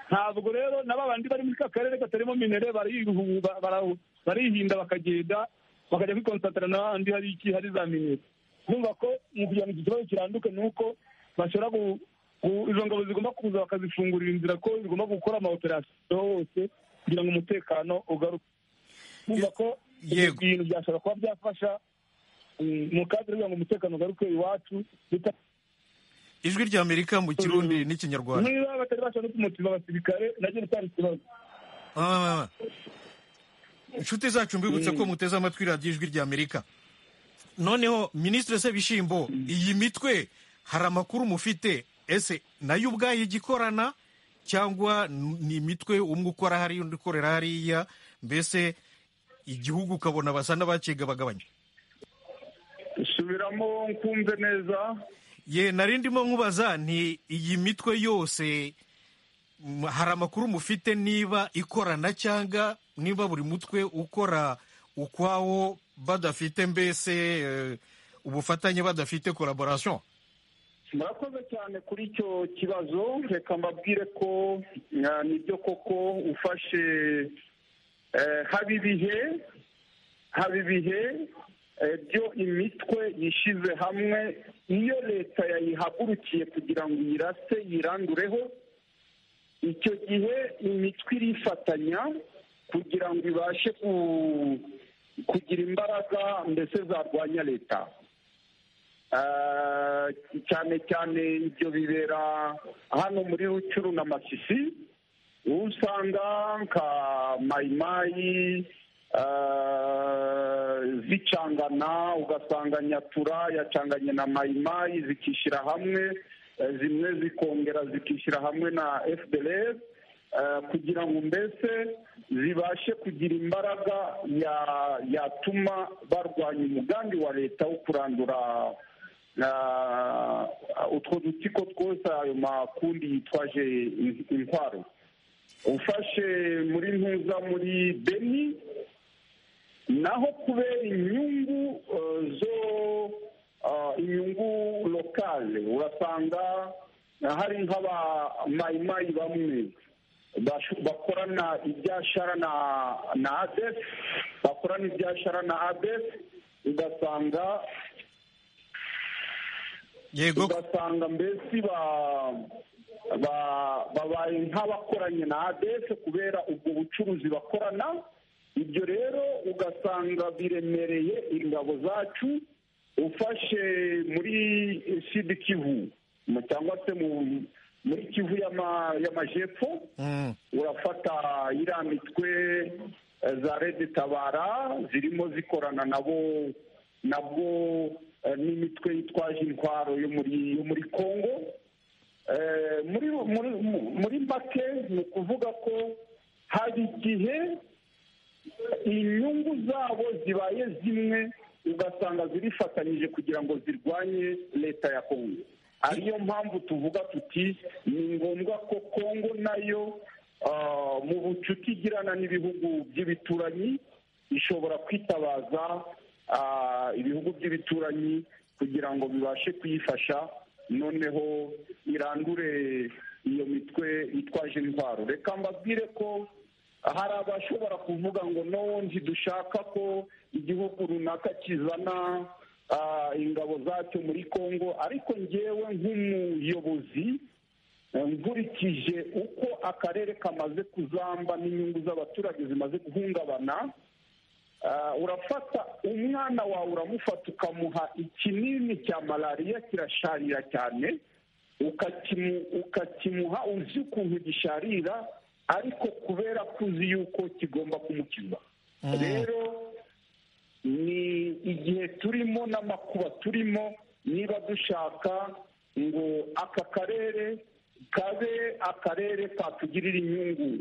ntabwo rero na babandi bari muri ka karere katarimo minere barihu- ba- bara- barihinda bakagenda bakajya kwikonsantara n'ahandi hari iki hari za minere numva ko mu kugira ngo iki kibazo kiranduke ni uko bashobora gu- gu- izo ngabo zigomba kuza bakazifungurira inzira ko zigomba gukora amaoperasiyo hose kugira ngo umutekano ugaruke numva ko ibyo bintu byashobora kuba byafasha mm, mu kadire kugira ngo umutekano ugaruke iwacu bita
ijwi rya amerika mu kirundi n'ikinyarwanda
niba batari bashobora no kumutima abasirikare najya gutanga ikibazo
Ah, inshuti zacu mbibutse ko muteze amatwi radiyo ijwi rya amerika noneho minisitiri sebishimbo iyi mitwe hari amakuru mufite ese nayo ubwayo igikorana cyangwa ni imitwe umwe ukora hariya undi ukorera hariya mbese igihugu ukabona basa n'abakiga bagabanya
subiramo nkumve neza
ye narindimo nkubaza nti iyi mitwe yose m- hari amakuru mufite niba ikorana cyangwa niba buri mutwe ukora ukwawo badafite mbese eh, ubufatanye badafite collaboration
murakoze cyane kuri icyo kibazo reka mbabwire ko eh, nibyo koko ufashe eh, haba ibihe haba ibihe eh, byo imitwe yishyize hamwe iyo leta yayihagurukiye kugira ngo iyirase yirandureho icyo gihe imitwe irifatanya kugira ngo ibashe ku- kugira imbaraga mbese zarwanya leta Eh, cyane cyane ibyo bibera hano muri rucuru na masisi uwo usanga nka mayimayi eh, zicangana ugasanga nyatura yacanganye na mayimayi zikishyira hamwe eh, zimwe zikongera zikishyira hamwe na fdr eh, kugira ngo mbese zibashe kugira imbaraga ya- yatuma barwanya umugambi wa leta wo kurandura ah, utwo dutsiko twose ayo makundi yitwaje in- intwaro ufashe muri ntuza muri beni naho kubera inyungu eh, zo ah, inyungu lokale urasanga hari nk'aba mayimayi bamwe bashu- bakorana ibyashara na na adef bakorana ibyashara na adef ugasanga
yego
ugasanga mbese ba- ba- babaye nk'abakoranye na adf kubera ubwo bucuruzi bakorana ibyo rero ugasanga biremereye ingabo zacu ufashe muri sud kivu mu- cyangwa se mu- muri kivu y'ama- y'amajepfo
Mm.
urafata iriya mitwe eh, za rede tabara zirimo zikorana nabo nabwo eh, n'imitwe yitwaje intwaro yo muri yo muri congo Eh, muri muri mu- muri make ni ukuvuga ko hari igihe inyungu zabo zibaye zimwe ugasanga zirifatanyije kugira ngo zirwanye leta ya kongo ariyo mpamvu tuvuga tuti ni ngombwa ko kongo nayo ah, mu bucuti igirana n'ibihugu by'ibituranyi ishobora kwitabaza ah, ibihugu by'ibituranyi kugira ngo bibashe kuyifasha noneho irandure iyo mitwe itwaje intwaro reka mbabwire ko hari abashobora kuvuga ngo no ntidushaka ko igihugu runaka kizana ah, ingabo zacyo muri congo ariko ngewe nk'umuyobozi eh, nkurikije uko akarere kamaze kuzamba n'inyungu z'abaturage zimaze guhungabana Ah, urafata umwana wawe uramufata ukamuha ikinini cya malariya kirasharira cyane ukakimu- ukakimuha uzi ukuntu gisharira ariko kubera ko uzi yuko kigomba kumukiza rero ni igihe turimo n'amakuba turimo niba dushaka ngo aka karere kabe akarere katugirira inyungu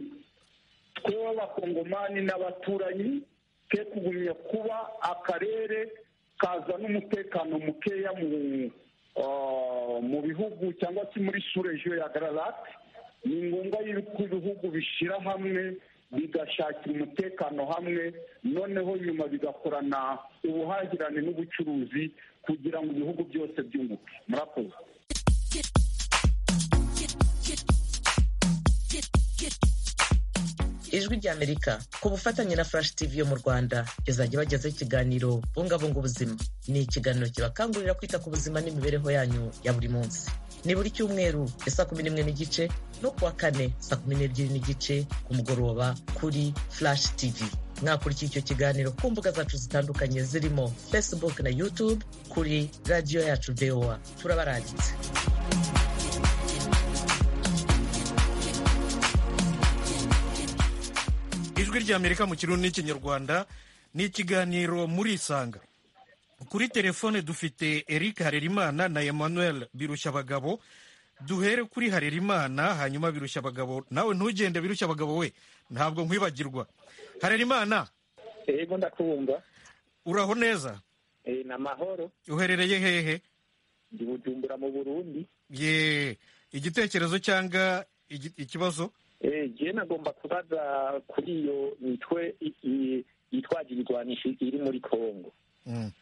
twe abakongomani n'abaturanyi ke kugumya kuba akarere kazana umutekano mukeya mu ah, mu bihugu cyangwa se muri surejo ya gararate ni ngombwa yuko ibihugu bishyira hamwe bigashakira umutekano hamwe noneho nyuma bigakorana ubuhahirane n'ubucuruzi kugira ngo ibihugu byose byunguke murakoze
ijwi ry'amerika ku bufatanye na flash tv yo mu rwanda izajya bagezaho ikiganiro bungabunga ubuzima ni ikiganiro kibakangurira kwita ku buzima n'imibereho yanyu ya buri munsi ni buri cyumweru ya saa kumi n'imwe n'igice no kuwa kane saa kumi n'ebyiri n'igice ku mugoroba kuri flash tv mwakurikiye icyo kiganiro ku mbuga zacu zitandukanye zirimo facebook na youtube kuri radiyo yacu voa turabarangitse
ijwi ry'amerika mu kirundi n'ikinyarwanda ni ikiganiro murisanga kuri telefone dufite eric harerimana na emmanuel birushyabagabo duhere kuri harerimana hanyuma birushyabagabo nawe ntugende birushyabagabo we ntabwo nkwibagirwa harerimana
yego ndakubumva
uraho neza
Eh, ni amahoro
uherereye hehe
ndi bujumbura mu burundi
ye igitekerezo cyangwa igi- ikibazo
jewe nagomba kubaza kuri iyo mitwe i- i- yitwaje ibigwanisho iri muri kongo
Mm.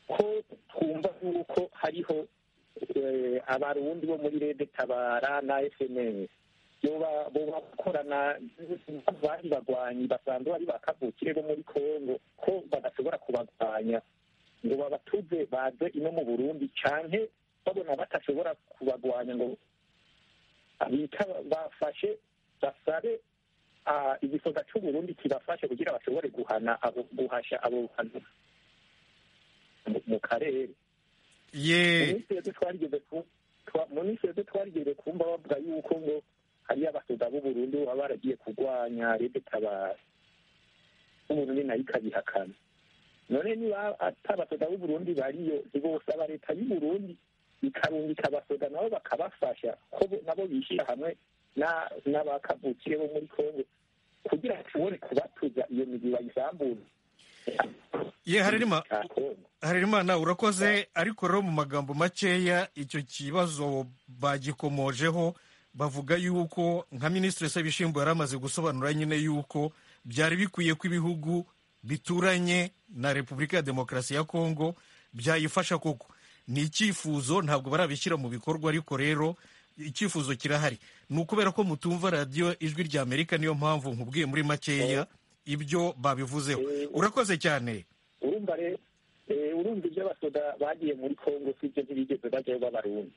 ko twumva yuko hariho eh, abarundi bo muri rede tabara na fms yoba boba bakorana bari bagwanyi basanzwe bari bakavukire bo muri kongo ko badashobora kubagwanya ngo babatuze baze ino mu burundi canke babona batashobora kubagwanya ngo bita bafashe basabe ah, igisoza c'uburundi kibafashe kugira bashobore guhana abo guhasha abo bantu mu- mu karere
ye
minsi yose twarigeze ku- twa- mu minsi yose twarigeze kumva bavuga yuko ngo hariyo abasoda b'uburundi baba baragiye kurwanya rede tabara uburundi nayo ikabihakana none niba atabasoda b'uburundi bariyo ntibosaba leta y'uburundi ikarungika abasoda nabo bakabafasha ko bo- nabo bishyira hamwe na- n'abakavukire bo muri kongo kugira ngo ushobore kubatuza iyo migi bayisambura
ye harerima harerima urakoze ariko rero mu magambo makeya icyo kibazo bagikomojeho bavuga yuko nka minisitiri Sebishimbo yari amaze gusobanura nyine yuko byari bikwiye ko ibihugu bituranye na repubulika ya demokarasi ya kongo byayifasha koko ni icyifuzo ntabwo barabishyira mu bikorwa ariko rero icyifuzo kirahari ni ukubera ko mutumva radiyo ijwi rya amerika niyo mpamvu nkubwiye muri makeya ibyo babivuzeho urakoze cyane
urumva rero eh, urumva ibyo abasoda bagiye muri kongo si ibyo ntibigeze bajyayo b'abarundi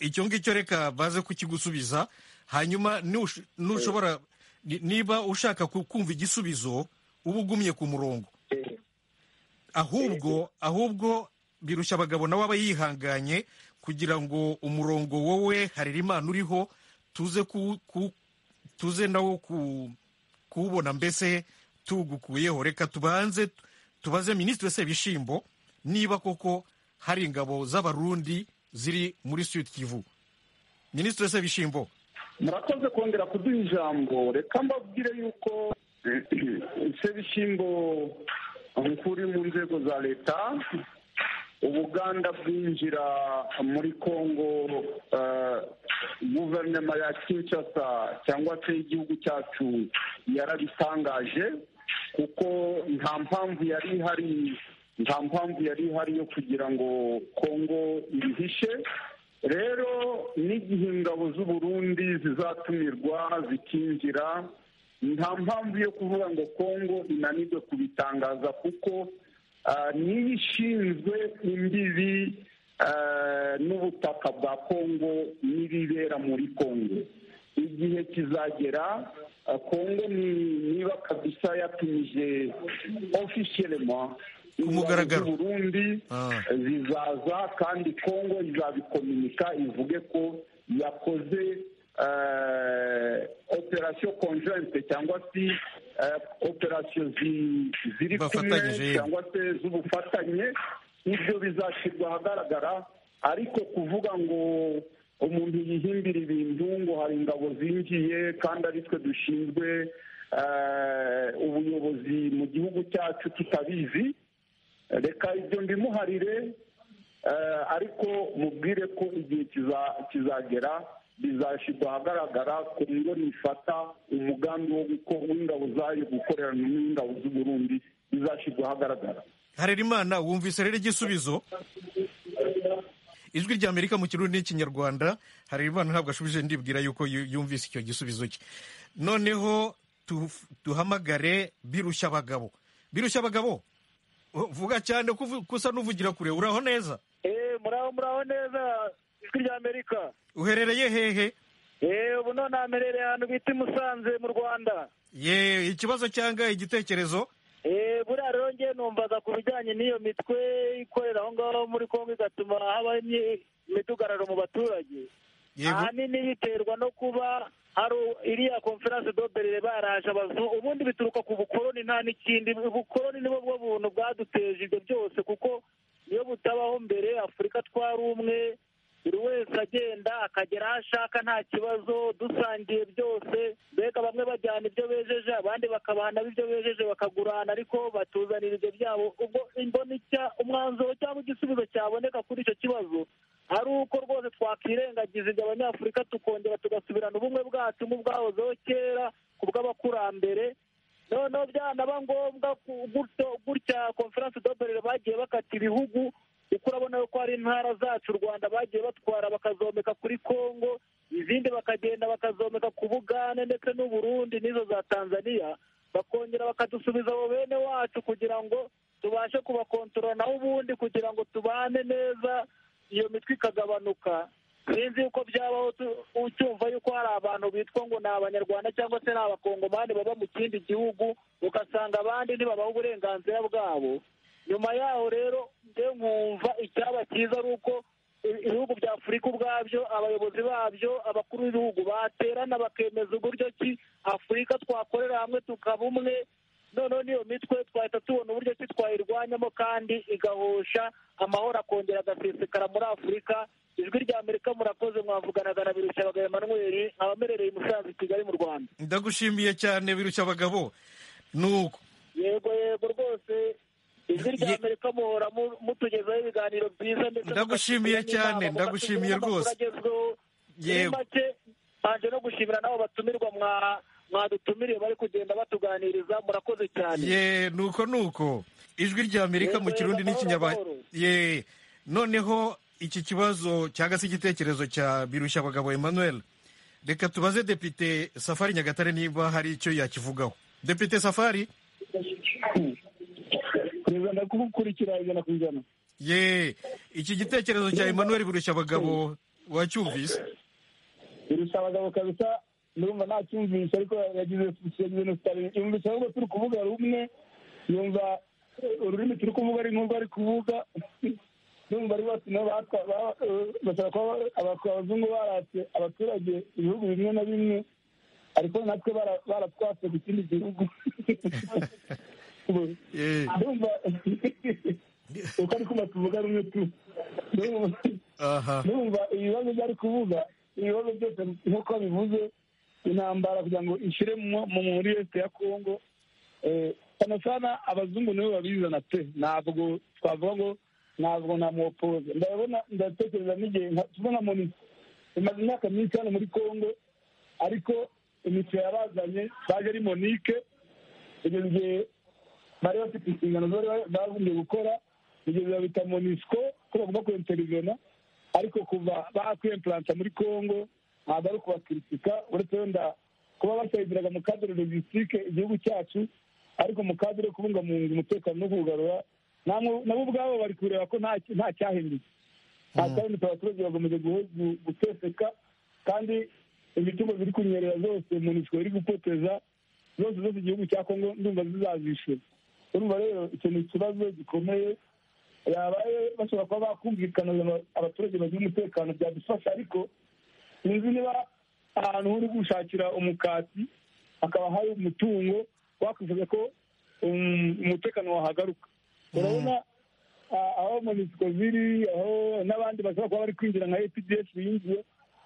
icyo ngicyo reka baze kukigusubiza hanyuma nush- nushobora ni- niba ushaka ku- kumva igisubizo uba ugumye ku murongo ahubwo ahubwo birushya abagabo nawe aba yihanganye kugira ngo umurongo wowe harira imana uriho tuze ku, ku tuze nawo ku kuwubona mbese tugukuyeho reka tubanze tubaze minisitiri Sebishimbo niba koko hari ingabo z'abarundi ziri muri Sud Kivu minisitiri Sebishimbo
murakoze kongera kuduha ijambo reka mbabwire yuko sebishyimbo nk'uri mu nzego za leta ubuganda bwinjira muri kongo eh, guverinoma ya kinshasa cyangwa se igihugu cyacu yarabitangaje kuko nta mpamvu yari ihari nta mpamvu yari ihari yo kugira ngo kongo ibihishe rero n'igihe ingabo z'uburundi zizatumirwa zikinjira nta mpamvu yo kuvuga ngo kongo inanirwe kubitangaza kuko ah, niyo ishinzwe imbibi ah, n'ubutaka bwa kongo n'ibibera muri kongo igihe kizagera ah, kongo ni- niba kabisa yatumije ofisiyelema
mugaragaro.
Burundi zizaza kandi kongo izabikominika ivuge ko yakoze eh, operasiyo konjoyinte cyangwa se eh, operasiyo zi- ziri kumwe
Bafatanyije, yego.
cyangwa se z'ubufatanye ibyo bizashyirwa ahagaragara ariko kuvuga ngo umuntu yihimbira ibintu ngo hari ingabo zinjiye kandi ari twe dushinzwe eh, ubuyobozi mu gihugu cyacu tutabizi reka ibyo mbimuharire eh, ariko mubwire ko igihe kiza- kizagera bizashyirwa ahagaragara ku ngo nifata umugambi wo guko- w'ingabo zayo gukorerana n'ingabo z'uburundi bizashyirwa ahagaragara
harira imana wumvise rero igisubizo ijwi rya amerika mu kirundi n'ikinyarwanda harira imana ntabwo ashubije ndibwira yuko yu- yumvise icyo gisubizo cye noneho tu- duhamagare birushya abagabo birushya abagabo u- vuga cyane ko uvu- ko usa n'uvugira kure uraho neza
Eh, muraho muraho neza ijwi rya amerika
uherereye hehe
Eh, ubu none amerereye ahantu bita i musanze mu rwanda
ye ikibazo cyangwa igitekerezo
Eh, buriya rero ngewe numvaga ku bijyanye n'iyo mitwe ikorera aho ngaho muri kongo igatuma habaho imyi- imidugararo mu baturage ahanini biterwa no kuba hari u- iriya konferanse doberere baraje abazungu ubundi bituruka ku bukoroni nta n'ikindi ubukoroni nibwo bwo buntu bwaduteje ibyo byose kuko iyo butabaho mbere afurika twari umwe buri wese agenda akagera aho ashaka nta kibazo dusangiye byose mbega bamwe bajyana ibyo bejeje abandi bakabana ibyo bejeje bakagurana ariko batuzanira ibyo byabo ubwo imboneka umwanzuro cyangwa igisubizo cyaboneka kuri icyo kibazo ari uko rwose twakwirengagiza ibyo abanyafurika tukongera tugasubirana ubumwe bwacu nk'ubwahozeho kera ku bw'abakurambere noneho byanaba ngombwa gutya konferanse doberere bagiye bakata ibihugu kuko urabona ko hari intara zacu u rwanda bagiye batwara bakazomeka kuri congo izindi bakagenda bakazomeka ku bugande ndetse n'uburundi n'izo za tanzania bakongera bakadusubiza abo bene wacu kugira ngo tubashe kubakontorora naho ubundi kugira ngo tubane neza iyo mitwe ikagabanuka sinzi yuko byabaho ucyumva yuko hari abantu bitwa ngo ni abanyarwanda cyangwa se ni abakongomani baba mu kindi gihugu ugasanga abandi ntibabaha uburenganzira bwabo nyuma yaho rero njye nkumva icyaba cyiza ari uko ibihugu bya afurika ubwabyo abayobozi babyo abakuru b'ibihugu baterana bakemeza uburyo ki afurika twakorera hamwe tukaba umwe noneho n'iyo mitwe twahita tubona uburyo ki twayirwanyamo kandi igahosha amahoro akongera agasesekara muri afurika ijwi rya amerika murakoze mwavuganaga na birushabagabo emanuweli abamerereye musanze i kigali mu rwanda
ndagushimiye cyane birushabagabo nuko
yego yego rwose ijwi rya amerika muhora mutugezaho ibiganiro byiza ndetse
ndagushimiye cyane ndagushimiye rwose
yego mbanje no gushimira n'abo batumirwa mwadutumiriye bari kugenda batuganiriza murakoze cyane
ye nuko nuko ijwi rya amerika mu kirundi n'ikinyarwanda ye noneho iki kibazo cyangwa se igitekerezo cya birushabagabo emmanuel reka tubaze depite safari nyagatare niba hari icyo yakivugaho depite safari
perezida ndakukurikira ijana ku ijana
ye iki gitekerezo cya emmanuel burushabagabo wacyumvise
burushabagabo kabisa ndumva ntacyumvise ariko yagize yagize sitari yumvise ahubwo turi kuvuga rumwe yumva ururimi turi kuvuga ari nk'urwo ari kuvuga ndumva ari bose nabo bashobora kuba abazungu baratse abaturage ibihugu bimwe na bimwe ariko natwe baratwatse ku kindi gihugu ndumva uko ari kuba tuvuga rumwe tu ndumva ibibazo byari kuvuga ibibazo byose nk'uko bivuze intambara kugira ngo ishyire muri leta ya kongo cyane cyane abazungu nibo babizana pe ntabwo twavuga ngo ntabwo namuwopoze ndabona ndatekereza n'igihe tubona monita imaze imyaka myinshi hano muri kongo ariko imico yabazanye baje ari monike kugeza igihe bari bafite inshingano bagombye gukora kugeza babita monisco ko bagomba kwinterivena ariko kuva bakwemplanta muri congo ntabwo ari ukubakritika uretse wenda kuba basayidiraga mu kadire logisitike igihugu cyacu ariko mu kadire yo kubungabunga umutekano no kuwugarura nabo ubwabo bari kureba ko nta cyahindutse nta cyahindutse abaturage bagomeje guteseka kandi imitungo ziri kunyerera zose monisco iri gupoteza zose zose igihugu cya kongo ndumva zizazishyura urumva rero icyo ni ikibazo gikomeye yabaye bashobora kuba bakumvikana abaturage bagira umutekano byadufasha ariko sinzi niba ahantu uri gushakira umukati hakaba hari umutungo wakwifuza ko umutekano wahagaruka urabona aho monisiko ziri aho n'abandi bashobora kuba bari kwinjira nka epds yinjiye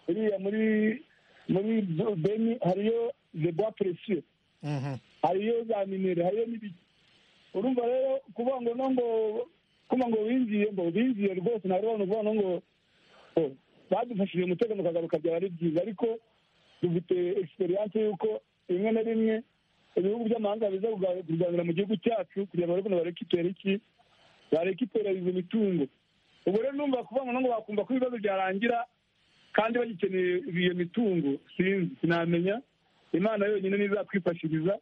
uriya muri muri beni hariyo de bois precieux hariyo za minere hariyo n'ibiki urumva rero kuvuga ngo no ngo kuma ngo binjiye ngo binjiye rwose ntabwo urabona uvuga ngo badufashije umutekano ukagaruka byaba ari byiza ariko dufite egisperiyanse y'uko rimwe na rimwe ibihugu by'amahanga biza kuganira mu gihugu cyacu kugira ngo barebe barekipera iki barekipera izo mitungo ubwo rero numva kuvuga ngo bakumva ko ibibazo byarangira kandi bagikeneye iyo mitungo sinzi sinamenya imana yonyine ntizatwifashiriza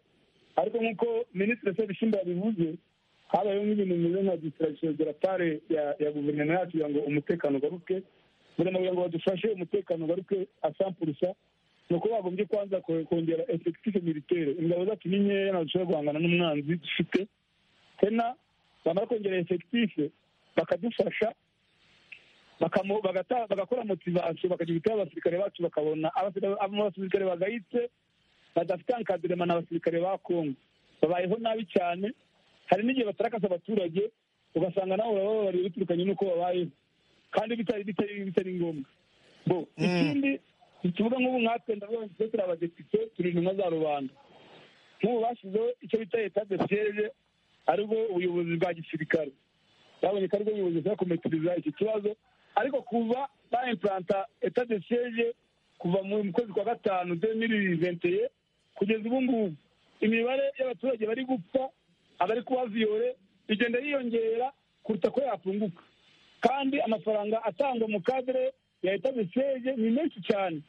ariko nk'uko minisitiri sebishimba yabivuze habayeho nk'ibintu bimeze nka distraction de la part ya guverinoma yacu kugira ngo umutekano ugaruke guverinoma kugira ngo badufashe umutekano ugaruke asampurusa ni uko bagombye kwanza kongera efekitife militaire ingabo zacu ni nkeya ntabwo dushobora guhangana n'umwanzi dufite tena bamara kongera efekitife bakadufasha bagakora motivasiyo bakagihitaho abasirikare bacu bakabona abasirikare bagayitse badafite ankadirema ni abasirikare ba kongo babayeho nabi cyane hari n'igihe batarakasa abaturage ugasanga nawe urabababariye biturukanye n'uko babayeho kandi bitari bitari bitari ngombwa bo ikindi tuvuga nk'ubu nkatwe ndabona twe turi abadepite turi intumwa za rubanda nk'ubu bashyizeho icyo bita leta de siyeje aribwo ubuyobozi bwa gisirikare babonye ko aribwo ubuyobozi bushobora kumetiriza iki kibazo ariko kuva ba impuranta leta de siyeje kuva mu kwezi kwa gatanu demiri venteye kugeza ubu ngubu imibare y'abaturage bari gupfa abari kuba viyore igenda yiyongera kuruta ko yafunguka kandi amafaranga atangwa mu kadere ya leta de ni menshi cyane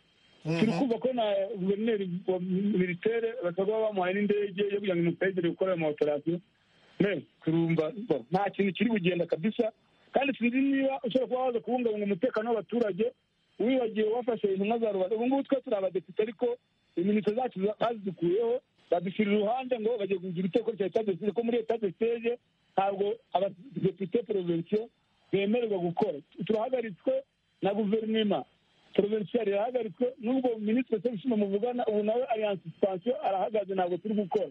turi kumva ko na guverineri wa militeri batabwa bamuhaye n'indege yo kugira ngo imutayidire gukora ama operasiyo turumva nta kintu kiri bugenda kabisa kandi sinzi niba ushobora kuba waza kubungabunga umutekano w'abaturage wibagiwe wafashe intumwa za rubanda ubu ngubu twe turi abadepite ariko iminota zacu bazidukuyeho badushyira iruhande ngo bagiye kugira iteko rya leta de ko muri leta de siteje ntabwo abadepite porovensiyo bemererwa gukora turahagaritswe na guverinoma porovinsiyari irahagaritswe n'ubwo minisitiri sebishima muvugana ubu nawe aliyanse sipansiyo arahagaze ntabwo turi gukora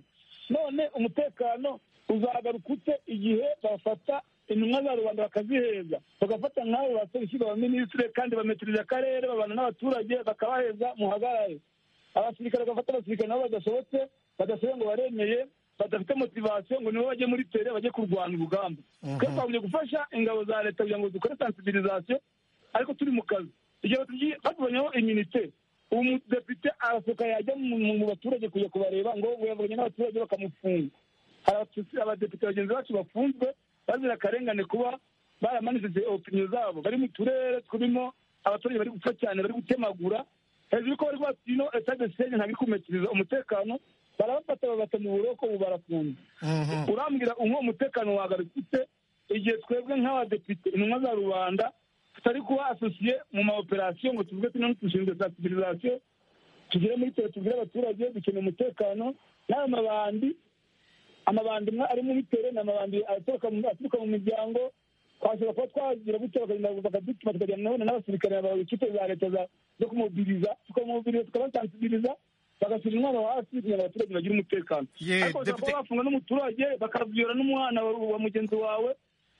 none umutekano uzagaruka ute igihe bafata intumwa za rubanda bakaziheza bagafata nk'abo baserukira abaminisitiri kandi bametiriza akarere babana n'abaturage bakabaheza muhagarare abasirikare bagafata abasirikare nabo badashobotse badashoboye ngo baremeye badafite motivasiyo ngo nibo bajye muri tere bajye kurwana urugamba twe twagombye gufasha ingabo za leta kugira ngo dukore sansibilizasiyo ariko turi mu kazi igihe tugiye batubonyeho iminite umudepite arasohoka yajya mu baturage kujya kubareba ngo yabonye n'abaturage bakamufunga hari abadepite bagenzi bacu bafunzwe bazira akarengane kuba baramanitse opiniyo zabo bari mu turere turimo abaturage bari gupfa cyane bari gutemagura hejuru ko bari bati ino etade sitade ntabwo iri kumetiriza umutekano barabafata babata mu buroko ubu barafunze urambwira umwe umutekano wagarutse igihe twebwe nk'abadepite intumwa za rubanda tutari kuba asosiye mu ma operasiyo ngo tuvuge tuno dushinzwe sansibilizasiyo tugere muri tere tubwire abaturage dukeneye umutekano n'ayo mabandi amabandi amwe ari muri tere ni amabandi aturuka mu miryango twashobora kuba twagira gutya bakagenda bakadutuma tukagenda nabona n'abasirikare babaye ikipe za leta zo kumubiriza tukamubiriza tukabasansibiliza bagashyira umwana hasi kugira ngo abaturage bagire umutekano ariko bashobora kuba bafunga n'umuturage bakabwira n'umwana wa mugenzi wawe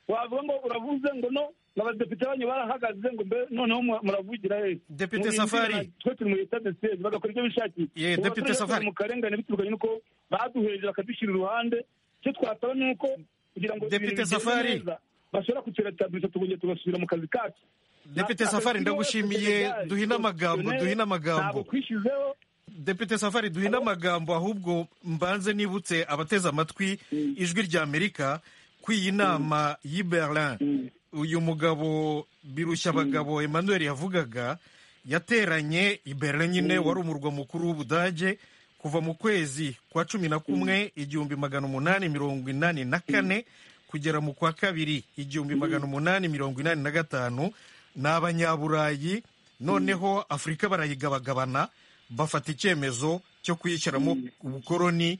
wavuga ngo uravuze ngo no abadepite banyu barahagaze ngo mbe noneho muravugira he
depite safari
twe turi mu leta de seze bagakora ibyo bishakiye
ye depite safari
mu karengane biturukanye n'uko baduheje bakadushyira iruhande icyo twasaba ni uko kugira ngo
depite safari
bashobora kuturetabuza tukongera tugasubira mu kazi kacu
depite safari ndagushimiye duhine amagambo duhine amagambo
ntabwo twishyizeho
depite safari duhine amagambo ahubwo mbanze nibutse abateze amatwi ijwi rya amerika ku iyi nama y'i berlin uyu mugabo birushya abagabo emmanuel yavugaga yateranye i berlin nyine wari umurwa mukuru w'ubudage kuva mu kwezi kwa cumi na kumwe igihumbi magana umunani mirongo inani na kane kugera mu kwa kabiri igihumbi magana umunani mirongo inani na gatanu ni abanyaburayi noneho afurika barayigabagabana bafata icyemezo cyo kuyishyiramo ubukoroni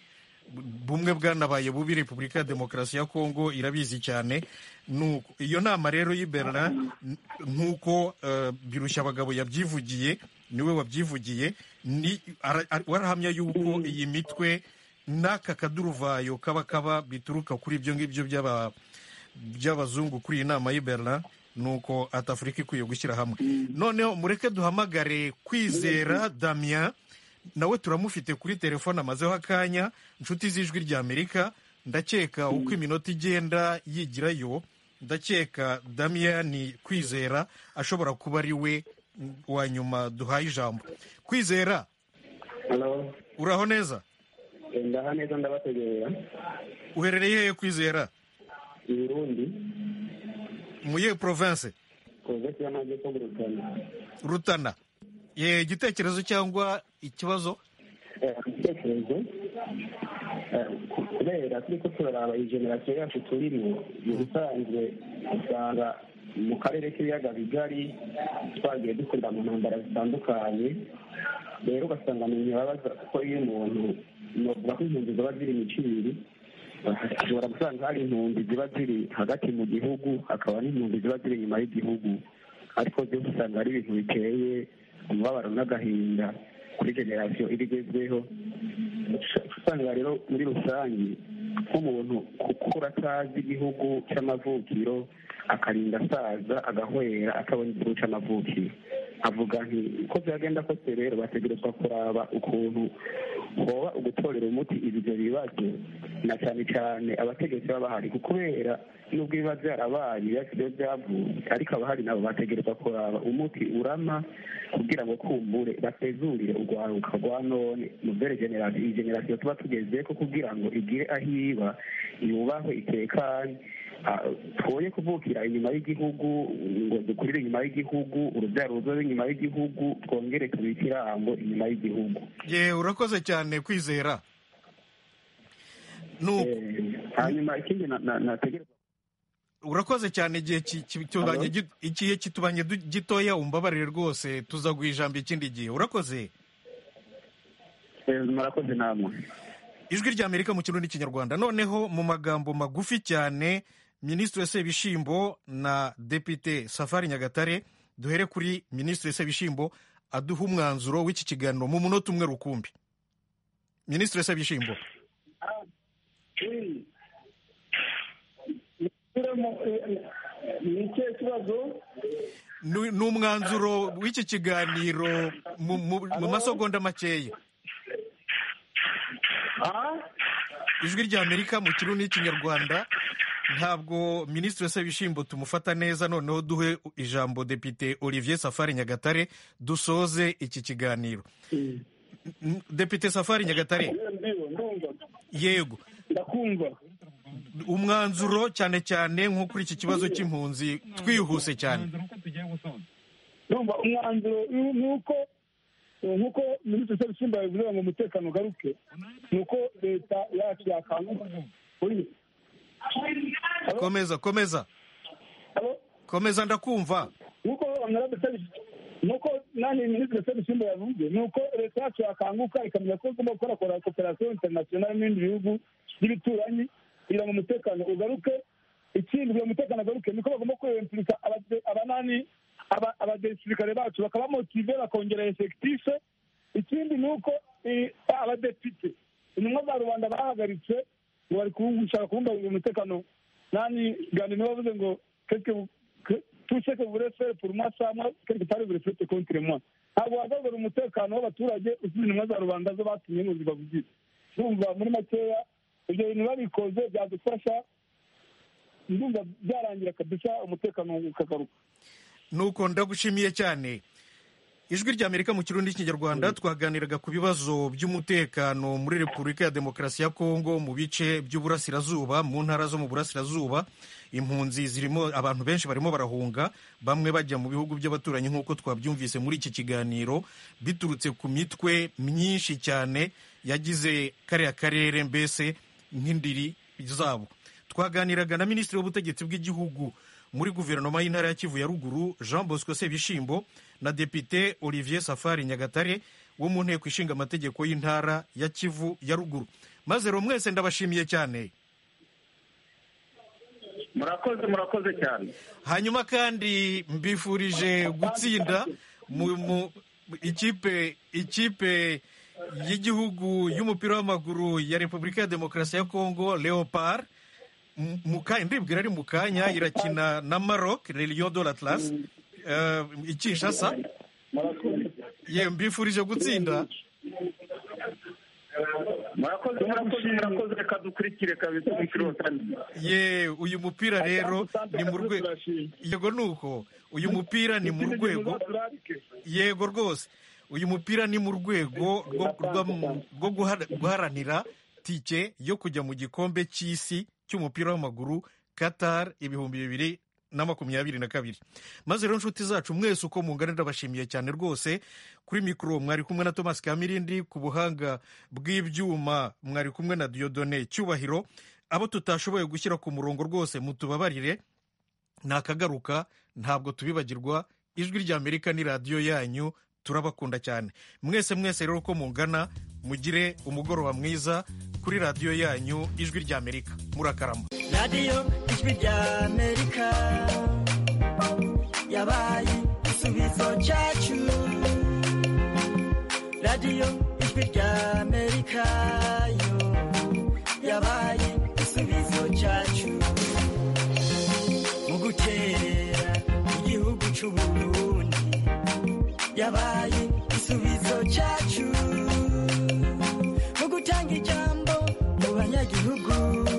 bumwe bwanabaye bubi repubulika ya demokarasi ya kongo irabizi cyane iyo nama rero y'ibera nk'uko birushya abagabo yabyivugiye niwe wabyivugiye warahamya yuko iyi mitwe n'aka kaduruvayo kaba kaba bituruka kuri ibyo ngibyo by'abazungu kuri iyi nama y'ibera ni uko atafurika ikwiye gushyira hamwe noneho mureke duhamagare kwizera damien nawe turamufite kuri telefone amazeho akanya inshuti z'ijwi ry'amerika ndakeka uko iminota igenda yigirayo ndakeka damiyani kwizera ashobora kuba ari we wa nyuma duhaye ijambo kwizera uraho neza
ndaho neza ndabategurira
uherereye hehe kwizera
Burundi
muye province
province y'amajyepfo mu rutana
rutana igitekerezo cyangwa ikibazo
igitekerezo kubera turi ko turaraba iyi generasiyo yacu turimo mu bisanzwe usanga mu karere k'ibiyaga bigari twagiye dukurira mu ntambara zitandukanye rero ugasanga mu ntibabaza ko iyo umuntu navuga ko impunzi ziba ziri mu kibiri ushobora gusanga hari impunzi ziba ziri hagati mu gihugu hakaba n'impunzi ziba ziri inyuma y'igihugu ariko byose usanga ari ibintu biteye umubabaro n'agahinda kuri generasiyo iri igezweho usanga rero muri rusange
nk'umuntu ukura atazi igihugu cy'amavukiro akarinda asaza agahwera atabona igihugu cy'amavukiro avuga nti uko byagenda kose rero bategerezwa kuraba ukuntu woba ugutorera umuti ibyo bibazo na cyane cyane abategetsi baba bahari kubera nubwo biba byarabaye byasigaye byavuye ariko abahari nabo bategerezwa kuraba umuti urama kugira ngo kumbure batezurire urwaruka rwa none mu generasiyo iyi generasiyo tuba tugeze ko kugira ngo igire aho iba yubahwe itekanye twoye kuvukira inyuma y'igihugu ngo dukurire inyuma y'igihugu urubyaro ruzobe inyuma y'igihugu twongere tubike irango inyuma y'igihugu
ye urakoze cyane kwizera
hanyuma ikindi nategereza
urakoze cyane igihe igihe kitubanye gitoya umbabarire rwose tuzaguha ijambo ikindi gihe urakoze
murakoze namwe
ijwi ry'amerika mu kirundi n'ikinyarwanda noneho mu magambo magufi cyane minisitiri sebishimbo na depite safari nyagatare duhere kuri minisitiri sebishimbo aduha umwanzuro w'iki kiganiro mu munota umwe rukumbi minisitiri sebishimbo ni umwanzuro w'iki kiganiro mu masogonda makeya ijwi ry'amerika mu kirundi n'ikinyarwanda ntabwo minisitiri sebishimbo tumufata neza noneho duhe ijambo depite olivier safari nyagatare dusoze iki kiganiro depite safari nyagatare yego umwanzuro cyane cyane nko kuri iki kibazo cy'impunzi twihuse cyane
umwanzuro ni uko nk'uko minisitiri sebishimba yabivuze ngo umutekano ugaruke ni uko leta yacu yakangurira
komeza komeza komeza ndakumva
nk'uko nuko nanjye minisitiri sebishimba yavuze ni uko leta yacu yakanguka ikamenya ko igomba gukora koperasiyo interinasiyonari n'ibindi bihugu by'ibituranyi kugira ngo umutekano ugaruke ikindi kugira ngo umutekano ugaruke niko bagomba kwiyempurika abanani abadesirikare bacu bakabamotive bakongera efekitife ikindi ni uko abadepite intumwa za rubanda bahagaritse ngo bari gushaka kubungabunga umutekano nani gani niwe wavuze ngo tuseke burefere pour moi samwa quelque part burefete contre moi ntabwo wagaragara umutekano w'abaturage usize intumwa za rubanda zo batumye ngo zibavugize ndumva muri makeya ibyo bintu babikoze byadufasha ndumva byarangira kabisa umutekano ukagaruka
nuko ndagushimiye cyane ijwi ry'amerika mu kirundi n'ikinyarwanda twaganiraga ku bibazo by'umutekano muri repubulika ya demokarasi ya kongo mu bice by'uburasirazuba mu ntara zo mu burasirazuba impunzi zirimo abantu benshi barimo barahunga bamwe bajya mu bihugu by'abaturanyi nk'uko twabyumvise muri iki kiganiro biturutse ku mitwe myinshi cyane yagize kariya karere mbese nk'indiri zabo twaganiraga na minisitiri w'ubutegetsi bw'igihugu muri guverinoma y'intara ya kivu ya ruguru jean bosco sebishimbo na depite olivier safari nyagatare wo mu nteko ishinga amategeko y'intara ya kivu ya ruguru maze rero mwese ndabashimiye cyane
murakoze murakoze cyane
hanyuma kandi mbifurije gutsinda mu ikipe ikipe y'igihugu y'umupira w'amaguru ya repubulika ya demokarasi ya kongo leopard ndibwira ari mu kanya irakina na maroc Lyon de l'Atlas ikishasa ye mbifurije gutsinda
murakoze murakoze reka dukurikire kabisa umupira wa kane
ye uyu mupira rero ni mu rwego yego ni uko uyu mupira ni mu rwego yego rwose uyu mupira ni mu rwego rwo guharanira tike yo kujya mu gikombe cy'isi cy'umupira w'amaguru Qatar ibihumbi bibiri na makumyabiri na kabiri maze rero inshuti zacu mwese uko mungana ndabashimiye cyane rwose kuri mikoro mwari kumwe na Thomas Kamirindi ku buhanga bw'ibyuma mwari kumwe na Diodone Cyubahiro abo tutashoboye gushyira ku murongo rwose mutubabarire nakagaruka ntabwo tubibagirwa ijwi ry'Amerika ni radiyo yanyu turabakunda cyane mwese mwese rero uko mungana mugire umugoroba mwiza kuri radiyo yanyu ijwi ry'amerika murakarama
radiyo ijwi ry'amerika yabaye igisubizo cyacu radiyo ijwi ry'amerika yo yabaye igisubizo cyacu mu gukerera igihugu cy'u Burundi yabaye igisubizo cyacu mu gutanga ijambo mu banyagihugu